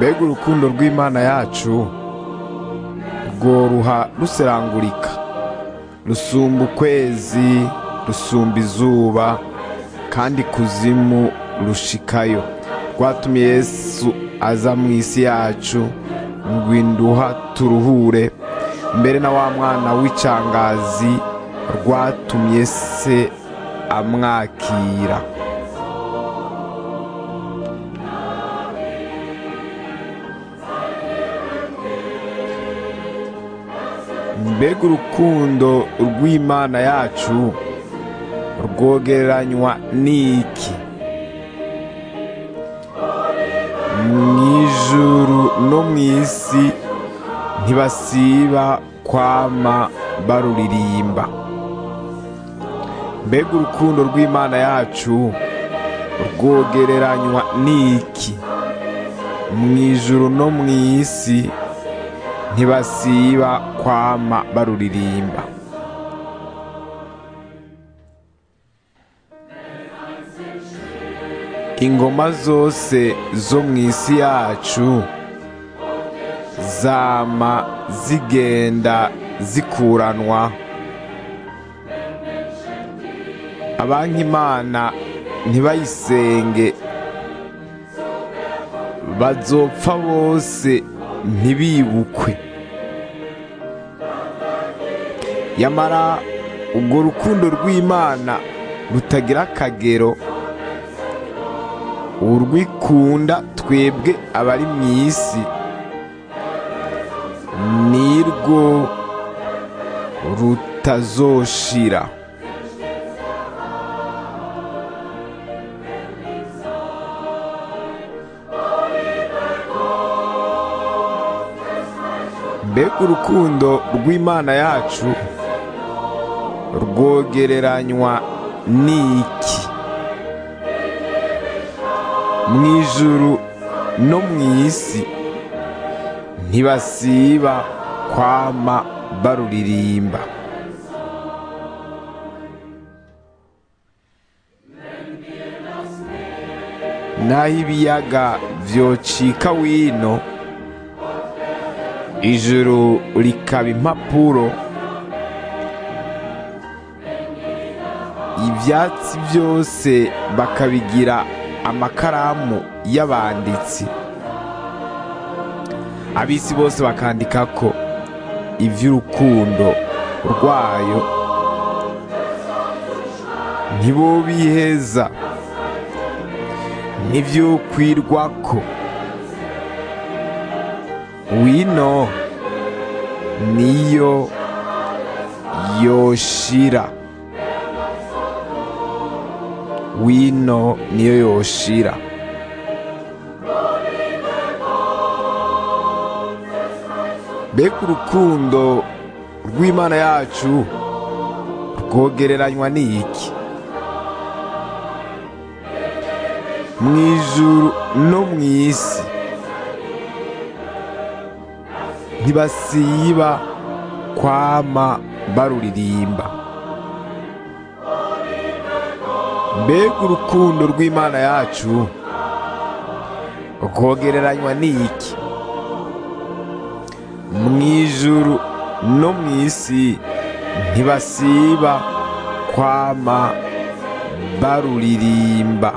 mbega urukundo rw'imana yacu rworuha ruserangurika rusumba ukwezi rusumba izuba kandi kuzimu rushikayo rwatumye yesu aza mu isi yacu ngo induha turuhure mbere na wa mwana w'icangazi rwatumye se amwakira mbega urukundo rw'imana yacu rwogereranywa n'iki mu ijuru no mu isi ntibasiba kwama baruririmba mbega urukundo rw'imana yacu rwogereranywa n'iki mu ijuru no mu isi ntibasiba kwama baruririmba ingoma zose zo mu isi yacu zama zigenda zikuranwa abankimana ntibayisenge bazopfa bose ntibibukwe yamara ubwo rukundo rw'imana rutagira akagero urwikunda twebwe abari mu isi nirwo rutazoshira mbega urukundo rw'imana yacu rwogereranywa n'iki mu ijuru no mu isi ntibasiba kwama baruririmba naho ibiyaga vyocika wino ijuru rikaba impapuro ibyatsi byose bakabigira amakaramu y'abanditsi abisi bose bakandika ko iby'urukundo rwayo ntibo biheza n'ibyo kwirwako wino niyo yoshira wino niyo yoshira mbega urukundo rw'imana yacu rwogereranywa n'iki mu ijuru no mu isi ntibasiba kwama baruririmba mbega urukundo rw'imana yacu rwogereranywa n'iki mu ijuru no mu isi ntibasiba kwama baruririmba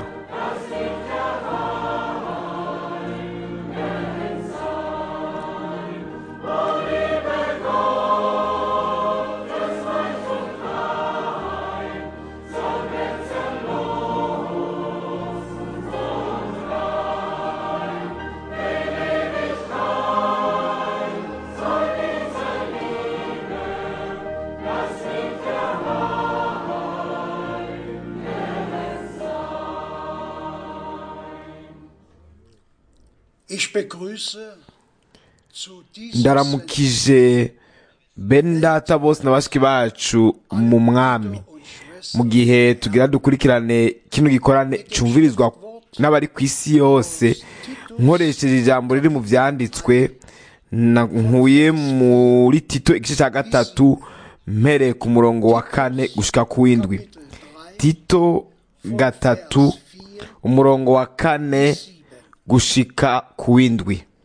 Ich begrüße zu diesem ndaramukije bene data bose na bashiki bacu mu mwami mu gihe tugira dukurikirane kino gikorane cyumvirizwa n'abari ku isi yose nkoresheje ijambo riri mu byanditswe na- nkuye muri tito igice cya gatatu mpereye ku murongo wa kane gushika ku w'indwi tito gatatu umurongo wa kane gushika ku w'indwi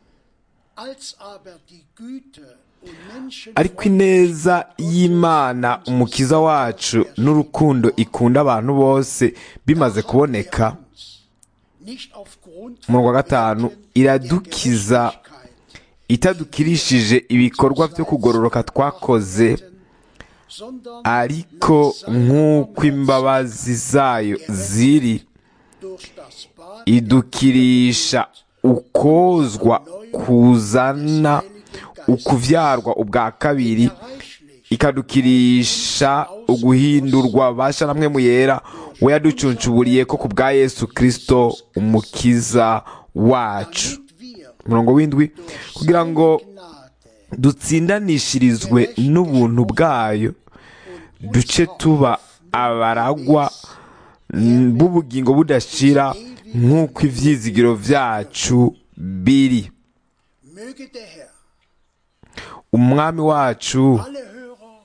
Als aber die Güte und Menschen ariko ineza y'imana umukiza wacu n'urukundo ikunda abantu bose bimaze kuboneka nicht aufgrund umurongo wa gatanu iradukiza itadukirishije ibikorwa byo kugororoka twakoze sondern ariko nk'uko imbabazi zayo ziri durch das Bad idukirisha ukozwa kuzana ukuvyarwa ubwa kabiri reichlich ikadukirisha uguhindurwa basha namwe mu yera we yaducuncuburiye ko ku bwa yesu kristo umukiza wacu wir umurongo w'indwi kugira ngo Gnade dutsindanishirizwe n'ubuntu bwayo duce tuba abaragwa mm, b'ubugingo budashira nk'uko ivyizigiro vyacu biri möge der Herr umwami wacu alle Hörer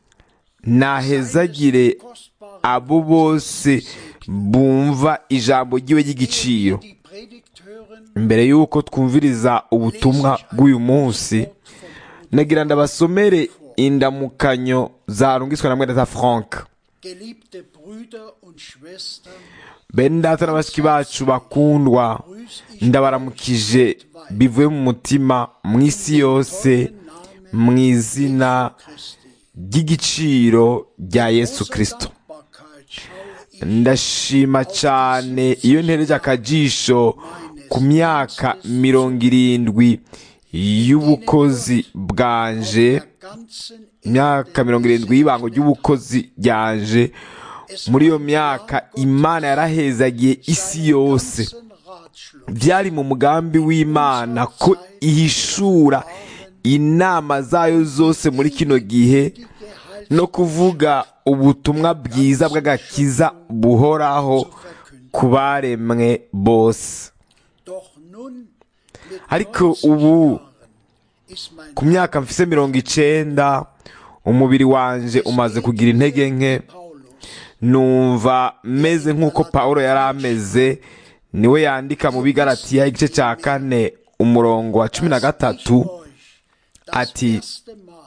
nahezagire kostbaren abo bose bumva ijambo ryiwe ry'igiciro die Predigt hören mbere y'uko twumviriza ubutumwa bw'uyu munsi nagira ndabasomere indamukanyo zarungiswe na mwene frank geliebte Brüder und Schwestern bene data na bashiki bacu bakundwa ndabaramukije bivuye mu mutima mu isi yose mu izina Christi ry'igiciro rya yesu kristo Dankbarkeit schaue ich ndashima cyane iyo ntereje akajisho ku myaka mirongo irindwi y'ubukozi bwanje der ganzen imyaka mirongo irindwi y'ibango ry'ubukozi ryanje muri iyo myaka imana yarahezagiye isi yose ganzen Ratschluss byari mu mugambi w'imana ko ihishura inama zayo zose muri kino gihe no kuvuga ubutumwa bwiza bw'agakiza buhoraho ku baremwe bose doch nun mit ariko 90 ubu Jahren ist mein ku myaka mfise mirongo icenda umubiri wanje umaze kugira intege nke Paulus numva meze nk'uko pawulo yari ameze niwe yandika mu bigaratiya igice cya kane umurongo wa cumi na gatatu euch das ati erste Mal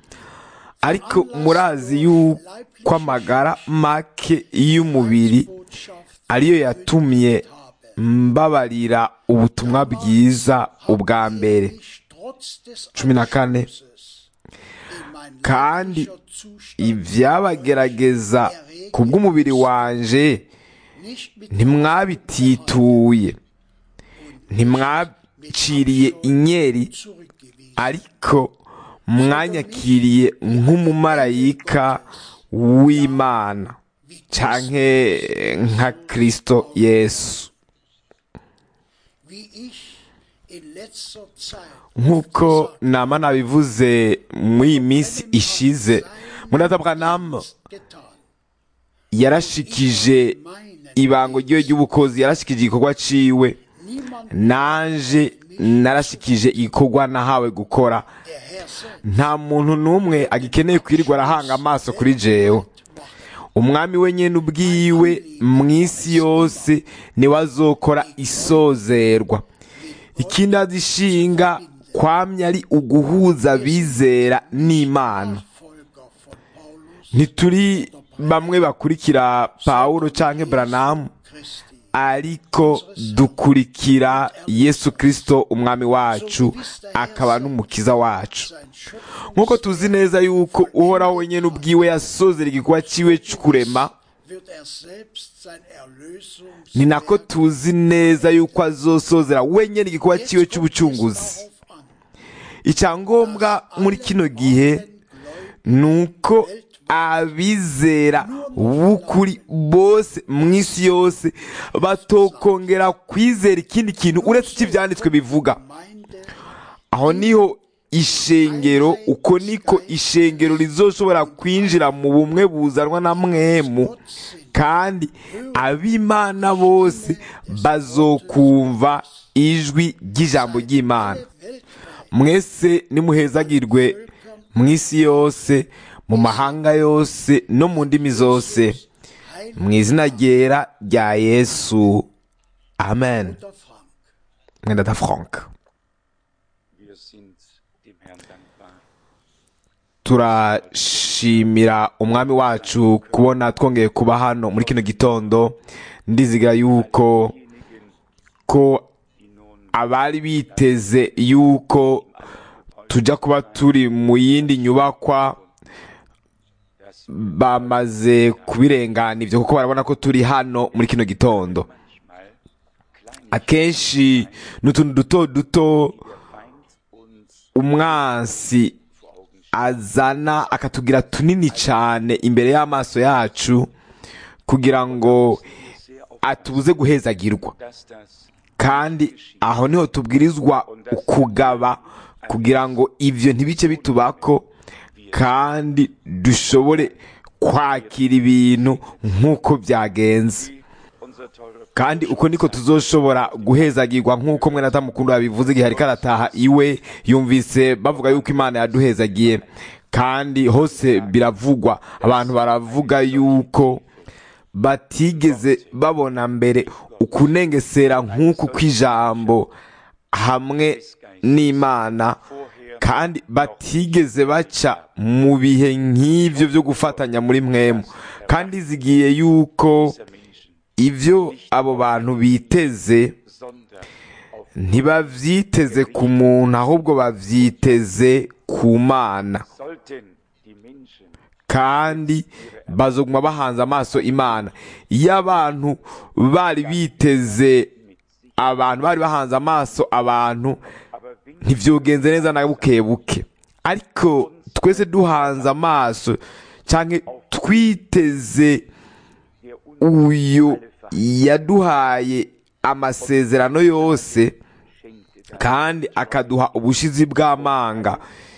ariko murazi yuko amagara make y'umubiri Botschaft ariyo yatumye mbabarira ubutumwa bwiza ubwa mbere ich trotz des cumi na kane Anschlusses in mein kandi leiblicher Zustand ibyabagerageza ku bw'umubiri wanje nicht mit ntimwabitituye ntimwaciriye inyeri zurückgewiesen. ariko mwanyakiriye nk'umumarayika w'imana canke nka kristo yesu Wie ich in letzter Zeit nk'uko nama nabivuze muri iyi minsi ishize murata bwanamu getan, yarashikije ibango ryiwe ry'ubukozi yarashikije igikorwa ciwe niemand nanje narashikije igikorwa nahawe gukora der Herr selbst nta muntu n'umwe agikeneye kwirirwa arahanga amaso kuri jewe umwami we nyene ubwiwe mu isi yose niwe azokora isozerwa ikindi azishinga kwamya ari uguhuza abizera n'imana Folger von Paulus ntituri bamwe bakurikira pawulo canke branamu Christi. ariko dukurikira yesu kristo umwami wacu akaba n'umukiza wacu Sein Schöpfung nk'uko tuzi neza yuko uhoraho wenyine ubwiwe yasozera igikorwa cyiwe cy'ukurema wird er selbst sein Erlösungs ni nako tuzi neza yuko azosozera wenyine igikorwa cyiwe cy'ubucunguzi darauf an, icyangombwa muri kino gihe ni uko abizera b'ukuri bose mu isi yose batokongera kwizera ikindi kintu uretse icyo ibyanditswe bivuga Gemeinde aho niho ishengero uko niko ishengero rizoshobora kwinjira mu bumwe buzanwa na mwemu kandi ab'imana bose bazokumva ijwi ry'ijambo ry'imana mwese nimuhezagirwe mu isi yose mu mahanga yose no mu ndimi zose mu izina ryera rya yesu amen der Frank. mwenda da frank dem Herrn dankbar, turashimira umwami wacu kubona twongeye kuba hano muri kino gitondo ndiziga yuko ko die nun abari biteze yuko tujya kuba turi mu yindi nyubakwa das bamaze kubirengana ibyo kuko barabona ko turi hano muri kino gitondo manchmal kleine akenshi ni utuntu duto duto der Feind uns umwansi vor Augen stellt. azana akatugira tunini cyane imbere y'amaso yacu kugira ngo Sehr auf, atubuze guhezagirwa dass das kandi aho niho tubwirizwa kugaba kugira ngo ibyo ntibice bitubako kandi dushobore kwakira ibintu nk'uko byagenze unser teurer kandi uko niko tuzoshobora guhezagirwa nk'uko mwe natamukunda yabivuze igihe ariko arataha iwe yumvise bavuga yuko imana yaduhezagiye kandi hose biravugwa abantu baravuga yuko batigeze babona mbere ukunengesera nk'uku kw'ijambo hamwe n'imana kandi batigeze baca mu bihe nk'ibyo byo gufatanya muri mwemu kandi zigiye yuko dieser Menschen, ibyo abo bantu biteze sondern auf ntibabyiteze ku muntu ahubwo babyiteze ku mana sollten die Menschen kandi bazoguma bahanze amaso imana iyo abantu bari biteze abantu bari bahanze amaso abantu aber wenn ntibyogenze neza na buke buke ariko twese duhanze amaso cyangwa twiteze der uns uyu yaduhaye amasezerano yose schenkte, dann kandi akaduha ubushizi bw'amanga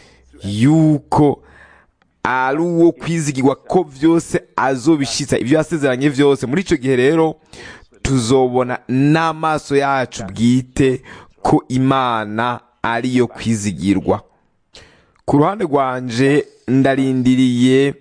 yuko ari uwo kwizigirwa ko byose azobishyitsa ibyo yasezeranye byose muri icyo gihe rero tuzobona n'amaso yacu bwite ko imana ariyo kwizigirwa ku ruhande rwanje ndarindiriye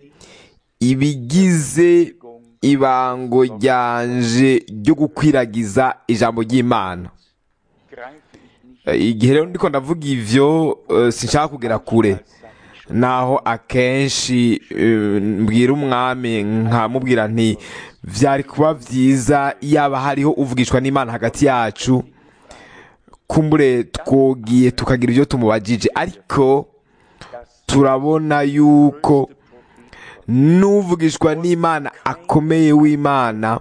ibigize ibango ryanje ryo gukwiragiza ijambo ry'imana greife ich nicht Eh, igihe rero ndiko ndavuga ivyo eh, sinshaka kugera kure naho akenshi eh, mbwira umwami nkamubwira nti vyari kuba vyiza yaba hariho uvugishwa n'imana hagati yacu kumbure twogiye tukagira ivyo tumubajije ariko turabona yuko n'uvugishwa n'imana akomeye w'imana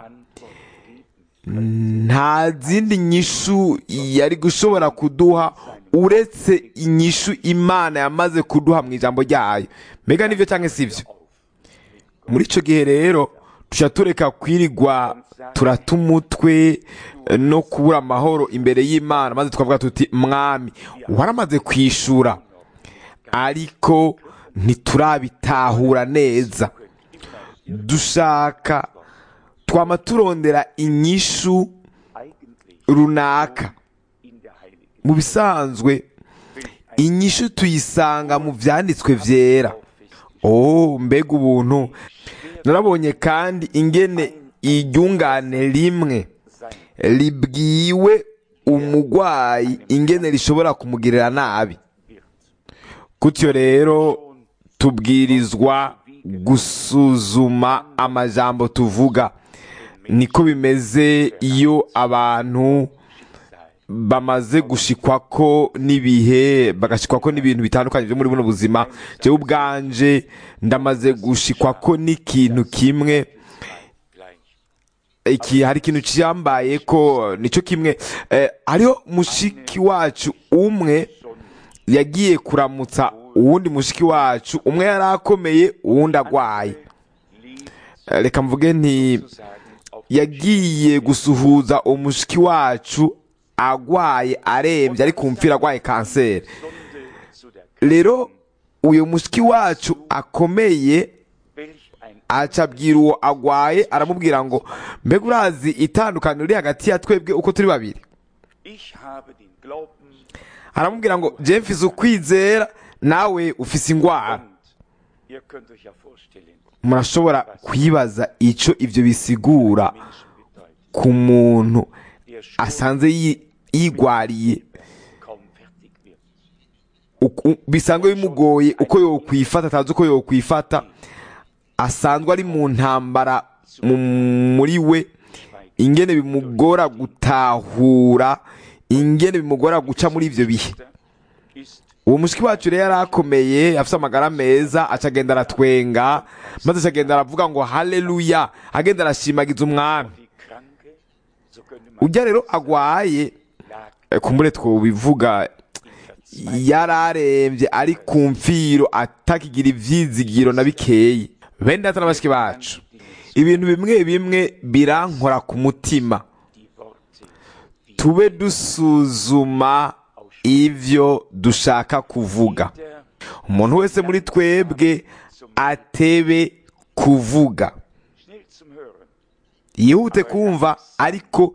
nta zindi nyishu yari gushobora kuduha uretse inyishu imana yamaze kuduha mu ijambo ryayo mbega nibyo cyangwa si byo muri icyo gihe rero tujya tureka kwirirwa turata umutwe eh, no kubura amahoro imbere y'imana maze tukavuga tuti mwami waramaze kwishura ariko ntiturabitahura neza dushaka twama turondera inyishu eigentlich runaka in der Heiligen mu bisanzwe inyishu tuyisanga mu byanditswe byera oh mbega ubuntu narabonye kandi ingene iryungane rimwe sein ribwiwe umugwayi ingene rishobora kumugirira nabi wird. gutyo rero tubwirizwa gusuzuma amajambo tuvuga niko bimeze iyo abantu bamaze gushikwako n'ibihe bagashikwako n'ibintu bitandukanye byo muri buno buzima jewe ubwanje ndamaze gushikwako n'ikintu kimwe Gleich. iki hari ikintu cyambaye ko nicyo kimwe eh, hariho mushiki wacu umwe yagiye kuramutsa uwundi mushiki wacu umwe yari akomeye uwundi agwaye Lieb Eh, reka mvuge nti zu sagen, auf yagiye gusuhuza umushiki wacu agwaye arembye ari ku mfira agwaye kanseri Stunde zu der rero uyu mushiki wacu akomeye welch ein acabwira uwo agwaye aramubwira ngo mbega urazi itandukaniro riri hagati ya twebwe uko turi babiri Ich habe den Glauben aramubwira ngo je mfise ukwizera nawe ufise ingwara und ihr könnt euch ja vorstellen, murashobora kwibaza ico ivyo bisigura Menschen bedeutet, ku muntu der schon asanze yi- yigwariye kaum fertig wird. uku- bisanzwe bimugoye uko yokwifata atazi uko yokwifata asanzwe ari mu ntambara mu- muri we ingene bimugora gutahura ingene bimugora guca muri ivyo bihe ist uwo mushiki wacu rero yari akomeye afite amagara meza aca agenda aratwenga maze aca agenda aravuga ngo haleluya agenda arashimagiza umwami wie Kranke, so könnte man ujya rero agwaye lag eh, kumbure twobivuga yararembye ari ku mfiro atakigira ivyizigiro na bikeyi bene data na bashiki bacu ibintu bimwe bimwe birankora ku mutima die Worte, die tube dusuzuma ivyo dushaka kuvuga der umuntu wese muri twebwe atebe kuvuga schnell zum Hören, yihute kumva ariko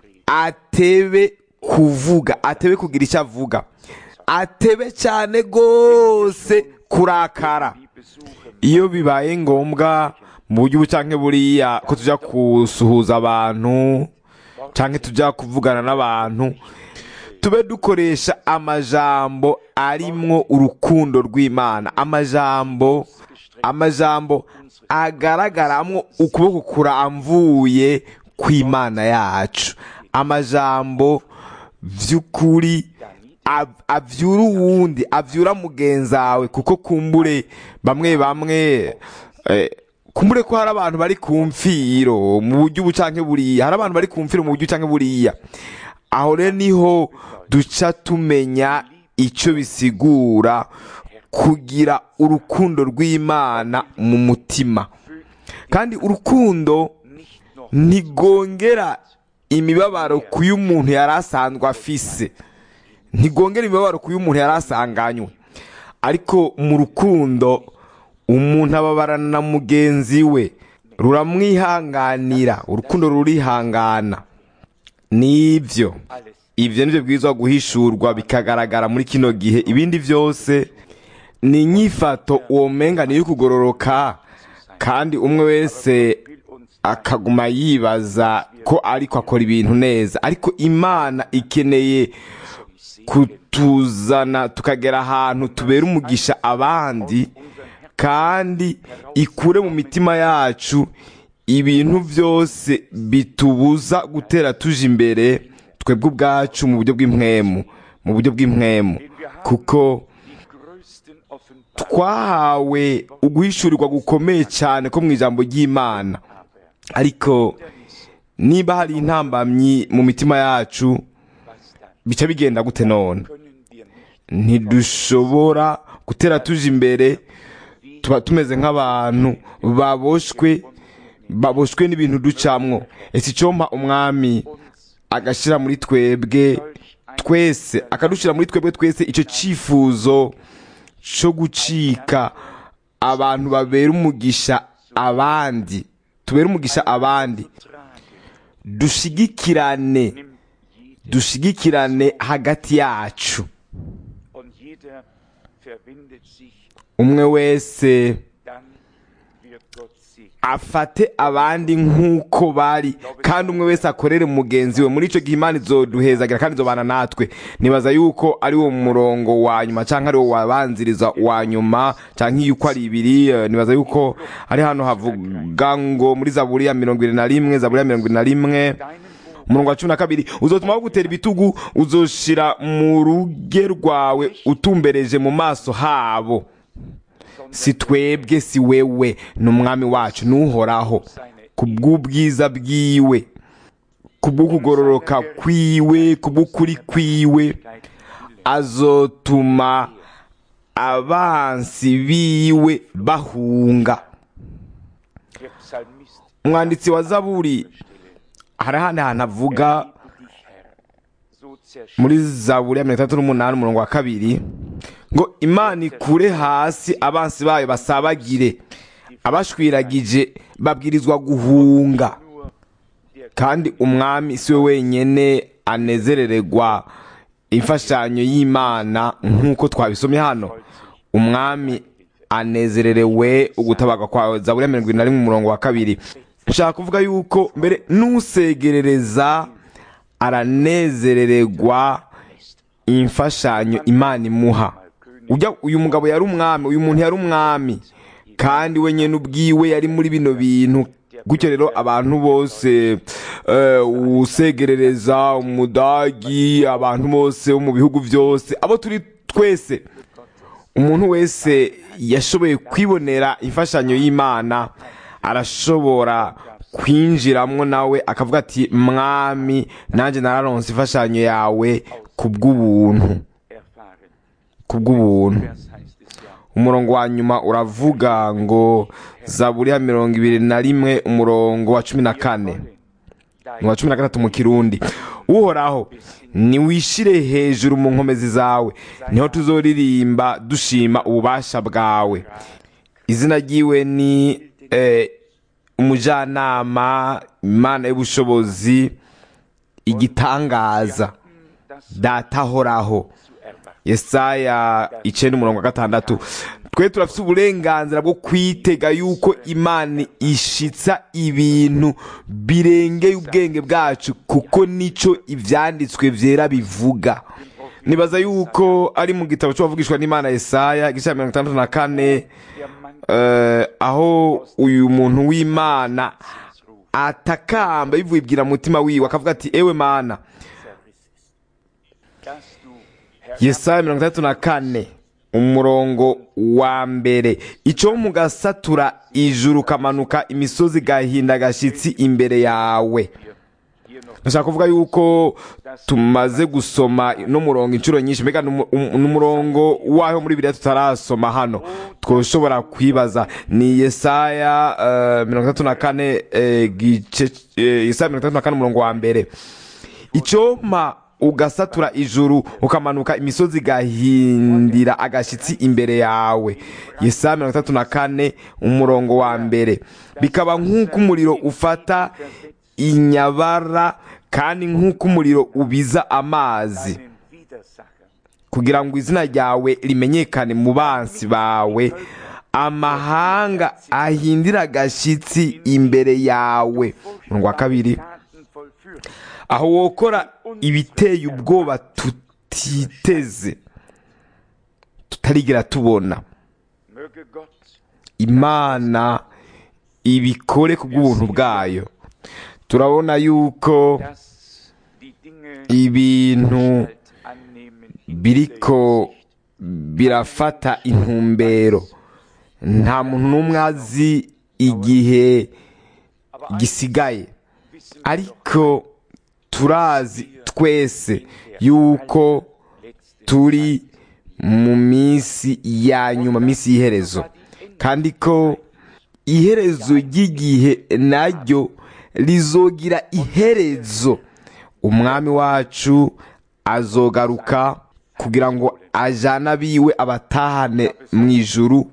atebe kuvuga atebe kugira icyo avuga atebe cyane rwose kurakara die besuchen iyo bibaye ngombwa mu buryo ubu canke buriya ko tujya gusuhuza abantu canke tujya kuvugana n'abantu tube dukoresha amajambo arimwo urukundo rw'imana amajambo amajambo agaragaramwo ukuboko kuramvuye kw'imana yacu amajambo vy'ukuri av- avyura uwundi avyura mugenzawe kuko kumbure bamwe bamwe eh, kumbure ko hari abantu bari ku mfiro mu buryo ubu canke buriya hari abantu bari ku mfiro mu buryo canke buriya aho rero niho duca tumenya ico bisigura kugira urukundo rw'imana mu mutima kandi urukundo nicht noch ntigongera imibabaro ku y'umuntu yari asanzwe afise ntigongera imibabaro ku y'umuntu yari asanganywe ariko mu rukundo umuntu ababarana na mugenzi we ruramwihanganira urukundo rurihangana nibyo alles ibyo nibyo bwirizwa guhishurwa bikagaragara muri kino gihe ibindi byose ni inyifato uwo menga niyo kugororoka kandi umwe wese will uns akaguma yibaza ko ariko akora ibintu neza ariko imana ikeneye kutuzana tukagera ahantu tubera umugisha abandi kandi ikure mu mitima yacu ibintu byose bitubuza gutera tuje imbere twebwe ubwacu mu buryo bw'impwemu mu buryo bw'impwemu kuko die größten Offenbarungen twahawe uguhishurirwa gukomeye cyane ko mu ijambo ry'imana ariko niba hari intambamyi mu mitima yacu was dann bica bigenda gute none können wir nicht ntidushobora gutera tuje imbere tuba tumeze nk'abantu baboshwe baboshwe n'ibintu ducamwo ese icyompa umwami agashyira muri twebwe twese akadushyira muri twebwe twese icyo cyifuzo cyo gucika abantu babera umugisha abandi tubera umugisha abandi dushigikirane nimmt jeder dushigikirane hagati yacu und jeder verbindet sich, umwe wese dann wird Gott sich afate abandi nk'uko bari kandi umwe wese akorere mugenzi we muri icyo gihe imana izoduhezagira kandi izobana natwe nibaza yuko ari wo murongo wa nyuma cyangwa ari wo wabanziriza wa nyuma cyangwa iyo uko ari ibiri eh, nibaza yuko ari hano havuga ngo muri zaburi ya mirongo irindwi na rimwe zaburi ya mirongo irindwi na rimwe deinen Boden umurongo wa cumi na kabiri uzotuma bagutera ibitugu uzoshira mu ruge rwawe utumbereje mu maso habo si twebwe si wewe ni umwami wacu n'uhoraho ku bw'ubwiza bwiwe ku bw'ukugororoka kwiwe ku bw'ukuri kwiwe azotuma abansi biwe bahunga der Psalmist umwanditsi wa zaburi hari ahandi hantu avuga Erhebe dich, Herr, so zerschüttet muri zaburi ya mirongo itandatu n'umunani umurongo wa kabiri ngo imana ikure hasi abansi bayo basabagire abashwiragije babwirizwa guhunga nur der kandi umwami si we wenyine anezerererwa imfashanyo y'imana nk'uko twabisomye hano umwami anezererewe ugutabaga kwa zaburi ya mirongo irindwi na rimwe umurongo wa kabiri nshaka kuvuga yuko mbere n'usegerereza aranezerererwa imfashanyo imana imuha mal ujya uyu mugabo yari umwami uyu muntu yari umwami kandi we nyine ubwiwe yari muri bino bintu gutyo rero abantu bose eh, usegerereza umudagi abantu bose bo mu bihugu byose abo turi twese umuntu wese yashoboye kwibonera imfashanyo y'imana arashobora kwinjiramwo nawe akavuga ati mwami nanjye nararonse imfashanyo yawe ku bw'ubuntu erfahren. ku bw'ubuntu Vers heißt es ja. umurongo wa nyuma uravuga ngo zaburi ya mirongo ibiri na rimwe umurongo wa cumi na kane ni uwa cumi na gatatu mu kirundi uhoraho niwishire hejuru mu nkomezi zawe niho tuzoririmba dushima ububasha bwawe izina ryiwe ni eh, umujyanama imana y'ubushobozi igitangaza data ahoraho zu erwarten. yesaya icenda umurongo wa gatandatu twe turafite uburenganzira bwo kwitega yuko imana ishitsa ibintu birengeye ubwenge bwacu kuko nico ivyanditswe vyera bivuga nibaza yuko ari mu gitabo c'uwavugishwa n'imana yesaya igice cya mirongo itandatu na kane Der Mann eh, aho uyu muntu w'imana atakamba bivubwira mu mutima wiwe akavuga ati ewe mana dass du, Herr, yesaya mirongo itandatu na kane umurongo wa mbere icyo mugasatura ijuru ukamanuka imisozi igahinda agashyitsi imbere yawe hier noch ndashaka kuvuga yuko tumaze gusoma no murongo inshuro nyinshi mbega ni umu- um- ni umurongo waho muri biriya tutarasoma hano twoshobora kwibaza ni yesaya eh, mirongo itandatu na kane eh, gice eh, yesaya mirongo itandatu na kane umurongo wa mbere icyoma ugasatura ijuru ukamanuka imisozi igahindira agashyitsi imbere yawe yesaya mirongo itandatu na kane umurongo wa mbere bikaba nk'uko umuriro ufata inyabara kandi nk'uko umuriro ubiza amazi deinen Widersacher kugira ngo izina ryawe rimenyekane mu bansi bawe amahanga ahindira agashyitsi imbere yawe umurongo wa kabiri Taten vollführen. aho wokora ibiteye ubwoba tutiteze tutarigera tubona Möge Gott imana ibikore ku bw'ubuntu bwayo turabona yuko dass die Dinge ibintu Gestalt annehmen in biriko birafata intumbero nta muntu n'umwe azi igihe gisigaye wissen ariko turazi twese yuko turi mu minsi ya nyuma minsi y'iherezo kandi ko iherezo ry'igihe naryo rizogira iherezo umwami wacu azogaruka kugira ngo ajane abiwe abatahane mu ijuru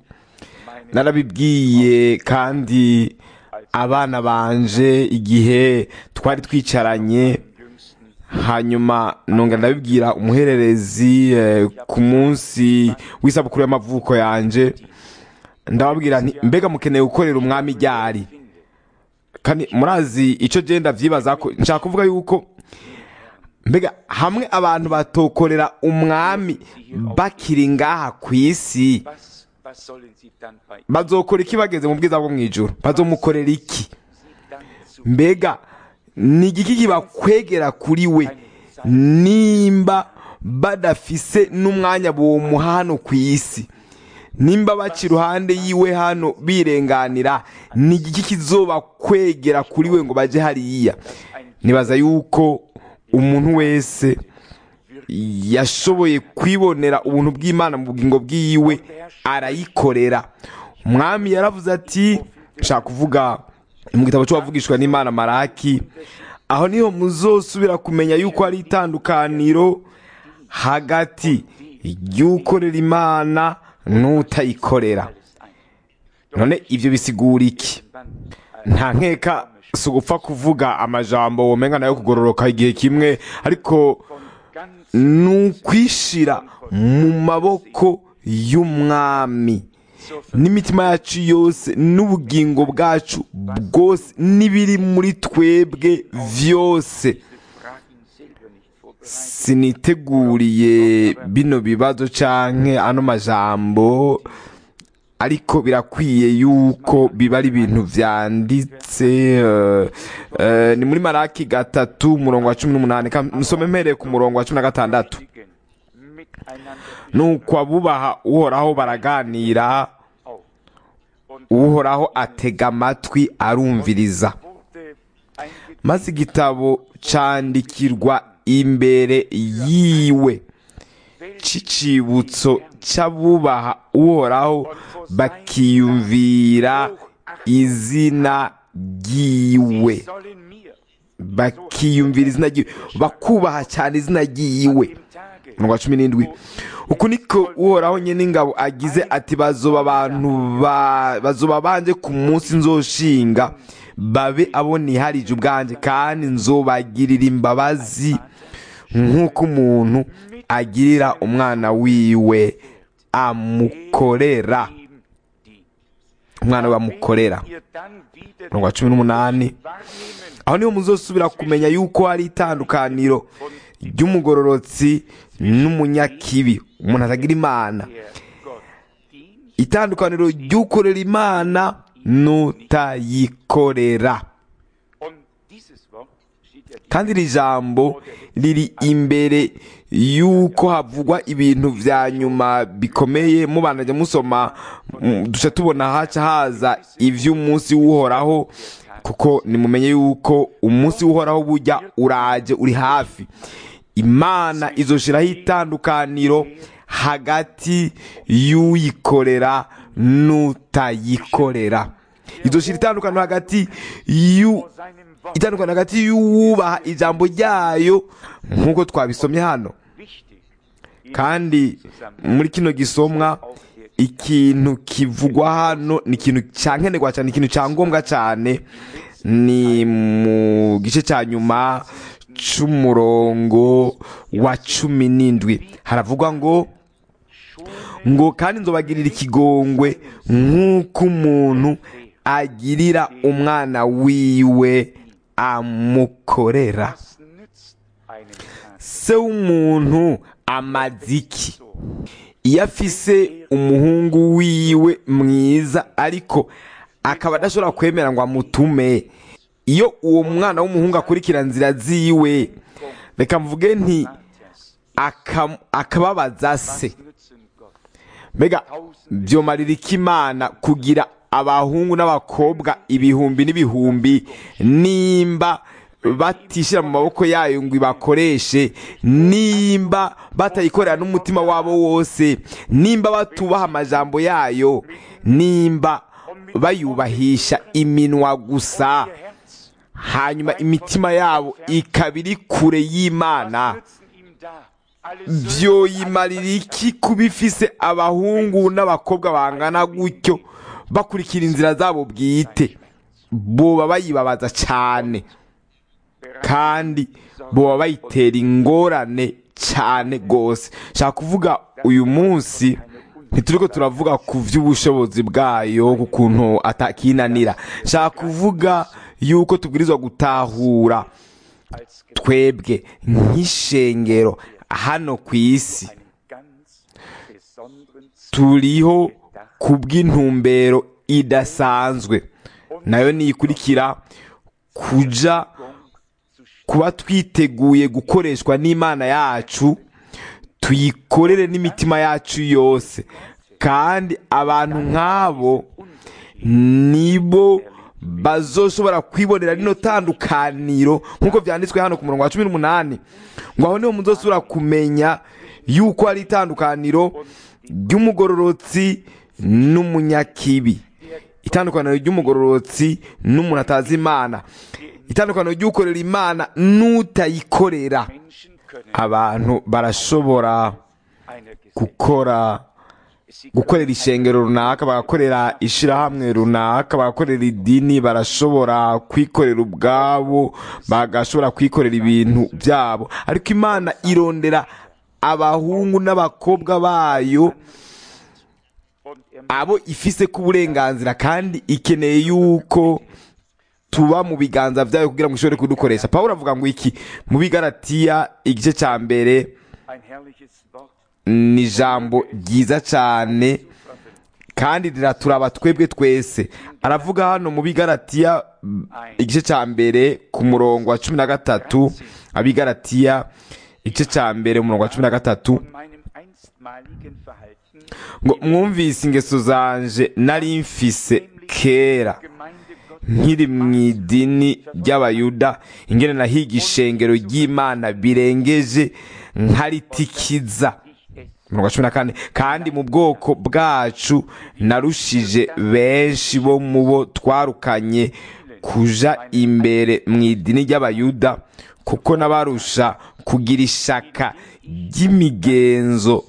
narabibwiye kandi abana banje igihe twari twicaranye hanyuma nonga ndabibwira umuhererezi eh, ku munsi w'isabukuru y'amavuko yanje ndababwira nti mbega mukeneye gukorera umwami ryari kandi murazi icyo genda vyibaza ko nshaka kuvuga yuko mbega hamwe abantu batokorera umwami bakiri ngaha ku isi was, was sollen sie dann bei ihm bazokora iki bageze mu bwiza bwo mu ijuru bazomukorera iki dann zu mbega ni igiki kibakwegera kuri we nimba badafise n'umwanya bomuha hano ku isi nimba baca iruhande yiwe hano birenganira ni igiki kizobakwegera kuri we ngo baje hariya nibaza yuko umuntu wese yashoboye kwibonera ubuntu bw'imana mu bugingo bwiwe arayikorera umwami yaravuze ati nshaka kuvuga mu gitabo cy'uwavugishwa n'imana maraki aho niho muzosubira kumenya yuko hari itandukaniro hagati y'ukorera imana n'utayikorera none ibyo bisigura iki nta nkeka si ugupfa kuvuga amajambo womenga nayo kugororoka igihe kimwe ariko ganz ni ukwishira mu maboko y'umwami n'imitima yacu yose n'ubugingo bwacu bwose n'ibiri muri twebwe byose frag ihn selber nicht vor siniteguriye bino bibazo canke ano majambo ariko birakwiye yuko biba ari ibintu vyanditse eh, eh, ni muri maraki gatatu umurongo wa cumi n'umunani Ka- nsome mpereye ku murongo wa cumi na gatandatu miteinander nuko abubaha uhoraho baraganira auf. Und uhoraho atega amatwi arumviriza wurde eingeführt maze igitabo candikirwa imbere yiwe c'icibutso c'abubaha uhoraho bakiyumvira izina ryiwe sollen mir bakiyumvira izina ryiwe bakubaha cyane izina ryiwe im Tage umurongo wa cumi n'indwi uku niko uhoraho nyine ingabo agize ati bazoba abantu ba- bazoba banje ku munsi nzoshinga babe abo niharije ubwanje kandi nzobagirira imbabazi nk'uko umuntu agirira umwana wiwe amukorera ihm die. umwana we amukorera Ihr dann wieder umurongo wa cumi n'umunani wahrnehmen aho niho muzosubira kumenya yuko hari itandukaniro ry'umugororotsi n'umunyakibi umuntu atagira imana der Gott dient itandukaniro ry'ukorera imana n'utayikorera und dieses Wort steht ja kandi iri jambo riri imbere y'uko havugwa ibintu vya nyuma bikomeye mubanajya musoma mm, duca tubona haca haza ivy'umunsi w'uhoraho kuko nimumenye yuko umunsi w'uhoraho burya uraje uri hafi imana izoshiraho itandukaniro hagati y'uyikorera n'utayikorera izoshira itandukaniro hagati y'u vor seinem Wort itandukanye hagati y'uwubaha ijambo ryayo nk'uko twabisomye hano wichtig. kandi muri kino gisomwa ikintu kivugwa hano ni ikintu cyankenerwa cyane ikintu cya ngombwa cyane ni mu gice cya nyuma c'umurongo wa cumi n'indwi haravugwa ngo ngo kandi nzobagirira ikigongwe nk'uko umuntu agirira umwana wiwe amukorera Was nützt einem das? se w'umuntu amaze iki iyo afise umuhungu wiwe mwiza ariko akaba adashobora kwemera ngo amutume iyo uwo mwana w'umuhungu akurikira nzira ziwe reka mvuge nti Matthias, aka- akababaza se was nützen Gott? mbega byomarira iki imana kugira abahungu n'abakobwa ibihumbi n'ibihumbi nimba batishyira mu maboko yayo ngo ibakoreshe nimba batayikorera n'umutima wabo wose nimba batubaha amajambo yayo nimba bayubahisha iminwa gusa Ihr Herz, hanyuma imitima yabo ikaba iri kure y'imana nützen ihm da alle Söhne byoyimarira iki kuba ifise abahungu n'abakobwa bangana gutyo bakurikira inzira zabo bwite boba bayibabaza cyane kandi boba bayitera ingorane cyane rwose nshaka kuvuga uyu munsi ntituriko turavuga ku by'ubushobozi bwayo ku kuntu atakinanira nshaka kuvuga yuko tubwirizwa gutahura als twebwe nk'ishengero hano ku isi einen ganz besonderen turiho ku bw'intumbero idasanzwe nayo niyikurikira kuja kuba twiteguye gukoreshwa n'imana yacu tuyikorere n'imitima yacu yose kandi abantu nk'abo nibo bazoshobora kwibonera rino tandukaniro nk'uko byanditswe hano ku murongo wa cumi n'umunani ngo aho niho muzosubira kumenya yuko hari itandukaniro ry'umugororotsi n'umunyakibi itandukaniro ry'umugororotsi n'umuntu atazi imana itandukaniro ry'ukorera imana n'utayikorera Menschen können abantu barashobora einer Gesellschaft gukora gukorera ishengero runaka bagakorera ishirahamwe runaka bagakorera idini barashobora kwikorera ubwabo bagashobora kwikorera ibintu byabo ariko imana irondera abahungu n'abakobwa bayo und er abo ifise ku burenganzira kandi ikeneye yuko tuba mu biganza byayo kugira ngo ishobore kudukoresha pawulo avuga ngo iki mu bigaratiya igice cya mbere Ein herrliches Wort. ni ijambo ryiza cyane kandi riraturaba twebwe twese aravuga hano mu bigaratiya mm, igice cya mbere ku murongo wa cumi na gatatu abigaratiya igice cya mbere umurongo wa cumi na gatatu Von meinem einstmaligen Verhalten ngo mwumvise ingeso zanje nari mfise kera Gemeinde Gottes nkiri mu idini ry'abayuda ingene nahiga ishengero ry'imana birengeje nkaritikiza umurongo wa cumi na kane kandi mu bwoko bwacu narushije benshi bo mu bo twarukanye kuja imbere mu idini ry'abayuda kuko n'abarusha kugira ishaka ry'imigenzo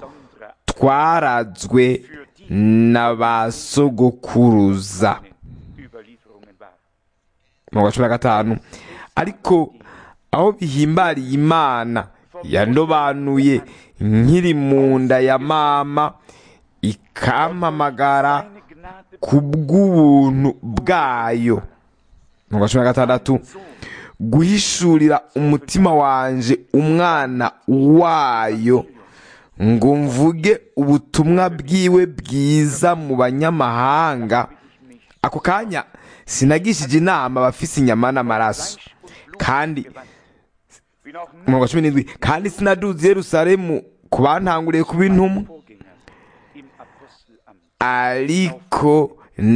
twarazwe na ba sogokuruza Überlieferungen waren. umurongo wa cumi na gatanu ariko aho bihimbariye imana yandobanuye nkiri mu nda ya mama ikampamagara Seine Gnade ku bw'ubuntu bwayo umurongo wa cumi na gatandatu guhishurira umutima wanje umwana wayo ngo mvuge ubutumwa bwiwe bwiza mu banyamahanga ako kanya sinagishije inama abafise inyama n'amaraso kandi wie auch umurongo wa cumi n'indwi kandi sinaduze i yerusalemu ku bantanguriye kuba intumwa Vorgänger im Apostelamt. ariko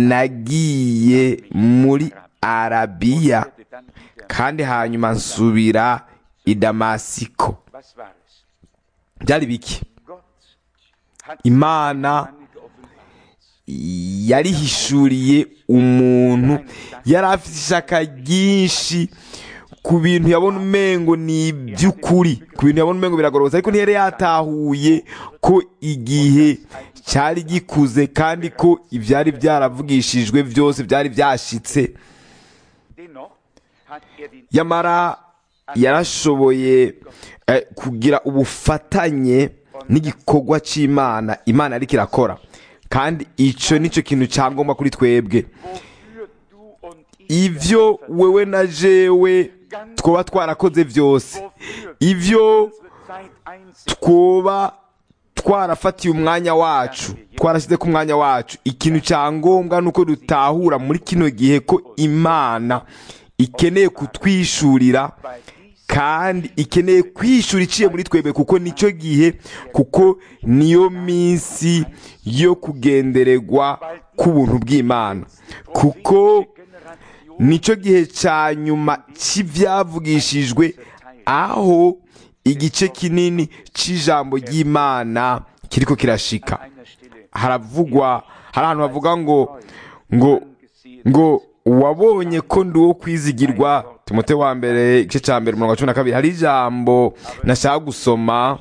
nagiye muri arabiya Wurde dann wieder. kandi hanyuma nsubira i damasiko Was war es? byari biki Gott hat imana einige offenbart. yarihishuriye umuntu yari afite ishaka ryinshi ku bintu yabona umengo ni iby'ukuri ku bintu yabona umengo biragororotse ariko ntiyari yatahuye ko igihe cyari gikuze kandi ko ibyari byaravugishijwe byose byari byashitse Dennoch hat er den yamara yarashoboye eh, kugira ubufatanye n'igikorwa cy'imana imana ariko irakora kandi icyo nicyo kintu cyangombwa kuri twebwe wofür du und ich ivyo wewe na jewe twoba twarakoze byose wofür ivyo unsere Zeit einsetzen. twoba twarafatiye umwanya wacu twarashyize ku mwanya wacu ikintu cya ngombwa ni uko dutahura muri kino gihe ko imana ikeneye kutwishurira Weil dies kandi ikeneye kwishura iciye muri twebwe kuko nicyo gihe kuko niyo minsi yo kugendererwa k'ubuntu bw'imana kuko Generation nicyo gihe cya nyuma cy'ibyavugishijwe aho igice kinini cy'ijambo ry'imana kiriko kirashika einer Stelle haravugwa hari ahantu havuga ngo ngo gesehen ngo wabonye ko ndi uwo kwizigirwa timote wa mbere igice cya mbere umurongo wa cumi na kabiri hari ijambo nashaka gusoma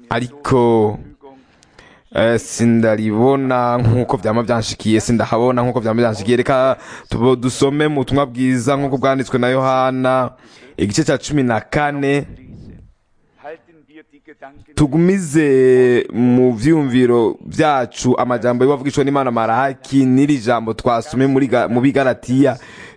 ariko eh, sindaribona nk'uko byaba byanshikiye sindahabona nk'uko byaba byanshikiye reka tubo- dusome mu butumwa bwiza nk'uko bwanditswe na yohana igice cya cumi na kane lese. Halten wir die Gedanken tugumize mu vyumviro byacu amajambo y'uwavugishwa n'imana marahaki n'iri jambo twasome muri Ga- mu bigaratiya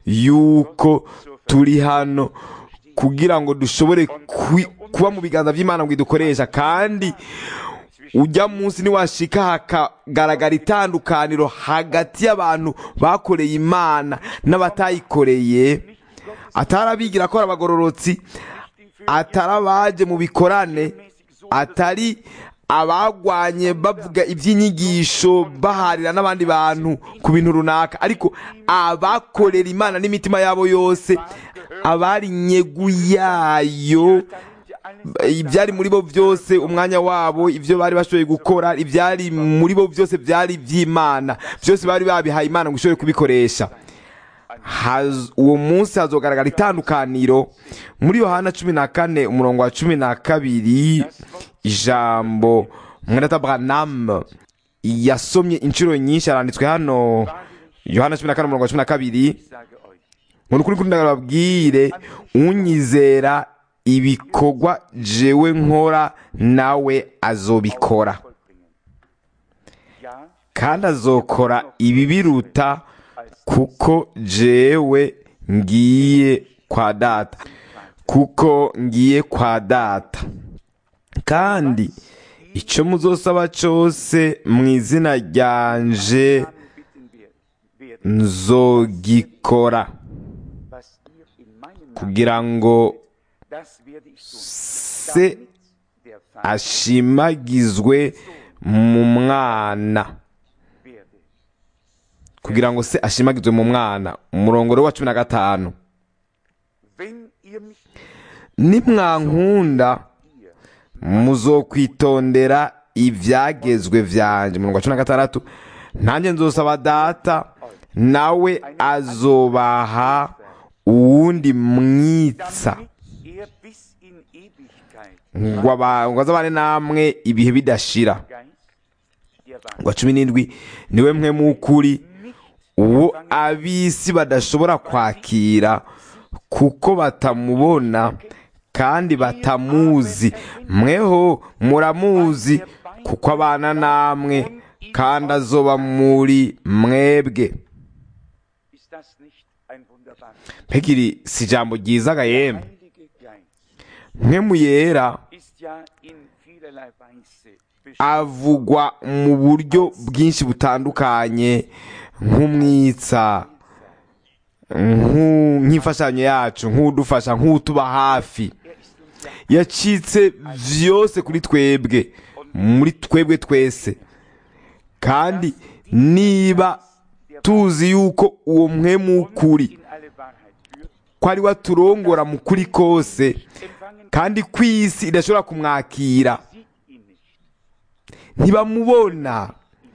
yuko turi hano kugira ngo dushobore kwi- kuba mu biganza by'imana ngo idukoresha kandi ujya munsi niwashika hakagaragara itandukaniro hagati y'abantu bakoreye imana n'abatayikoreye atari abigira ko ari abagororotsi atari abaje mu bikorane atari abagwanye bavuga iby'inyigisho baharira n'abandi bantu ku bintu runaka ariko abakorera imana n'imitima yabo yose abari nyegu yayo ibyari muri bo byose umwanya wabo ibyo bari bashoboye gukora ibyari muri bo byose byari iby'imana byose bari babihaye imana ngo ishobore kubikoresha Haz- uwo munsi hazogaragara itandukaniro muri yohana cumi na kane umurongo wa cumi na kabiri ijambo mwenata branamu yasomye inshuro nyinshi aranditswe hano yohana cumi na kane umurongo wa cumi na kabiri Ich sage euch, ngo nukuri kuri ndababwire unyizera ibikorwa jewe nkora nawe azobikora vollbringen. Ja, kandi azokora ibibiruta kuko jewe ngiye kwa data kuko ngiye kwa data kandi icyo muzosaba cyose mu izina ryanje bitten wir, werde nzogikora was ihr in meinem Namen, kugira ngo das werde ich tun. se Damit der Vater ashimagizwe mu mwana werde. kugira ngo se ashimagizwe mu mwana umurongo wa cumi na gatanu Wenn ihr mich nimwankunda muzokwitondera ibyagezwe byanjye umurongo wa cumi na gatandatu nanjye nzosaba data nawe azobaha uwundi mwitsa damit er bis in Ewigkeit ngo aba- ngo azabane namwe ibihe bidashira Geist der Wahrheit wa cumi n'indwi niwe mwe mukuri uwo ab'isi badashobora kwakira kuko batamubona kandi batamuzi mweho muramuzi kuko abana namwe kandi azoba muri mwebwe ist das nicht ein wunderbares mpegiri si ijambo ryiza ga yemwe Heilige Geist mwe muyera ist ja in vielerlei Weise beschrieben. avugwa mu buryo bwinshi butandukanye nk'umwitsa nk'u- nk'imfashanyo yacu nk'udufasha nk'utuba hafi Er ist uns ja yacitse vyose kuri twebwe muri twebwe twese kandi niba tuzi yuko uwo mwemu w'ukuri in alle Wahrheit führt, ko ari we aturongora mu kuri kose empfangen kandi ko isi idashobora kumwakira sie ihn nicht. ntibamubona